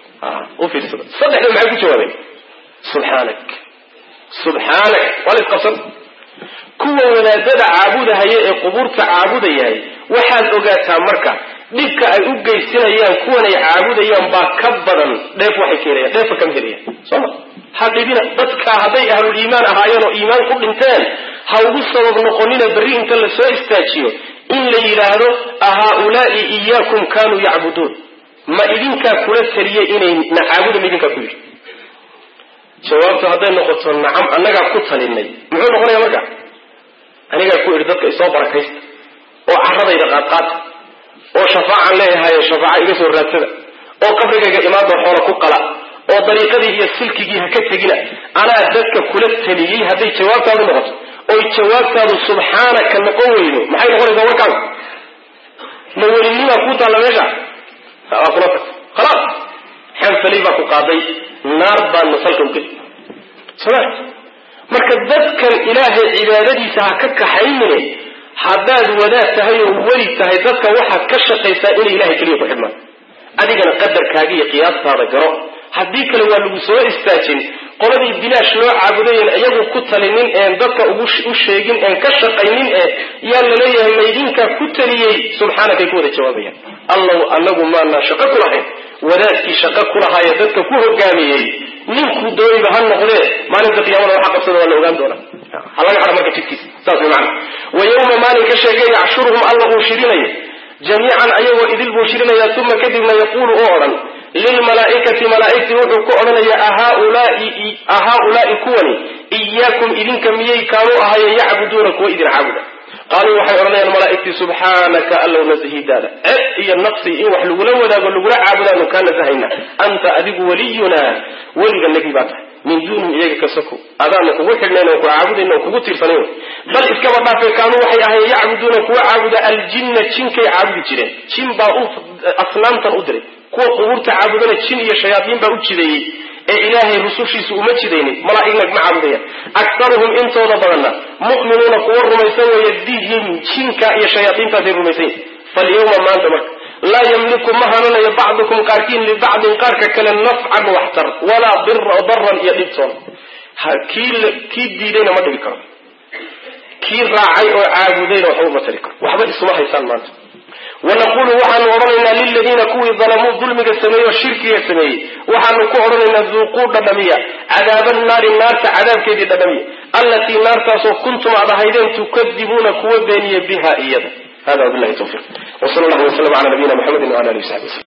u fiirsada saddexda maxay ku jawaabeen subxaanak subxaanak waa la isqabsan kuwa wadaadada caabudahaya ee qubuurta caabudayahay waxaad ogaataa marka dhibka ay u geysanayaan kuwan ay caabudayaan baa ka badan dheef waxay ka helayaan dheefa kama helayaan sooma ha dhibina dadka hadday ahlul iimaan ahaayeen oo iimaan ku dhinteen ha ugu sabab noqonina berri inta la soo istaajiyo in la yidhaahdo ahaa-ulaai iyaakum kaanuu yacbuduun ma idinkaa kula taliyey inay na caabuda ma idinkaa ku yidhi jawaabtu hadday noqoto nacam annagaa ku talinay muxuu noqonaya marka anigaa ku idhi dadka isoo barakaysta oo caradayda qaadqaata oo shafaacaan leeyahay shafaaca iga soo raadsada oo qabrigayga imaadoo xoola ku qala oo dariiqadii iyo silkigii ha ka tegina anaa dadka kula taliyey hadday jawaabtaadu noqoto oy jawaabtaadu subxaanaka noqon weydo maxay noqonaysaa warkaas ma welinimaa kuu taalla meesha waa kula tagta khalaas xanfalay baa ku qaaday naar baadna salka ugeli soma marka dadkan ilaahay cibaadadiisa ha ka kaxaynine haddaad wadaad tahay oo weli tahay dadka waxaad ka shaqaysaa inay ilahay keliya ku xidhmaan adigana qadarkaaga iyo qiyaastaada garo haddii kale waa lagu soo istaajin qoladii bilaash loo caabudayen iyagu ku talinin een dadka u sheegin een ka shaqaynin ee yaa laleeyahay maydinkaa ku taliyey subxaanakay ku wada jawaabayaan allow anagu maanaa shaqo ku lahayn wadaadkii shaqo ku lahaayee dadka ku hogaamiyey ninkuu dooniba ha noqdee maalinta qiyaamada waxa qabsada waa la ogaan doonaa ha laga hada marka jidkiisa saas way macana wa yawma maalin ka sheegay yaxshuruhum alla uu shirinayo jamiican ayagoo idil buu shirinaya uma kadibna yaquulu oo odhan lilmalaaikati malaaigtii wuxuu ku odhanaya ahaa-ulaai kuwani iyaakum idinka miyay kaanuu ahaayeen yacbuduuna kuwa idin caabuda qaaluu waxay odhanayaan malaaigtii subxaanaka allow nasahidaada ceb iyo nafsi in wax lagula wadaago lagula caabudaanu kaa nasahayna anta adigu waliyunaa weliga nagi baa tahay min duunihim iyaga ka soko adaana kugu xidhnayn oo ku caabudayna oo kugu tiirsanayn bal iskaba dhaafe kaanuu waxay ahayen yacbuduuna kuwa caabuda aljinna jinkay caabudi jireen jin baa u asnaamtan u diray kuwa qubuurta caabudana jin iyo shayaadiin baa u jideeyey ee ilaahay rusushiisu uma jidaynin malaaigna ma caabudayaan aktaruhum intooda badanna mu'minuuna kuwa rumaysan weeye bihim jinka iyo shayaadiintaasay rumaysan yihin falyawma maanta marka laa yamliku ma hananayo bacdukum qaarkiin libacdin qaarka kale nafcan waxtar walaa daran iyo dhibtoona kii diidayna ma dhibi karo kii raacay oo caabudayna waxba uma tari karo waxba isuma haysaan maanta wanaqulu waxaanu odhanaynaa liladiina kuwii dalamuu dulmiga sameeyey oo shirkiga sameeyey waxaanu ku odhanaynaa duuquu dhadhamiya cadaaba naari naarta cadaabkeedii dhadhamiya allatii naartaasoo kuntum aad ahaydeen tukadibuuna kuwa beeniya biha iyada hada wabilahi tawfiq wsal allahu waslam ala nabiyina mxamedi wala alihi wasabi wslm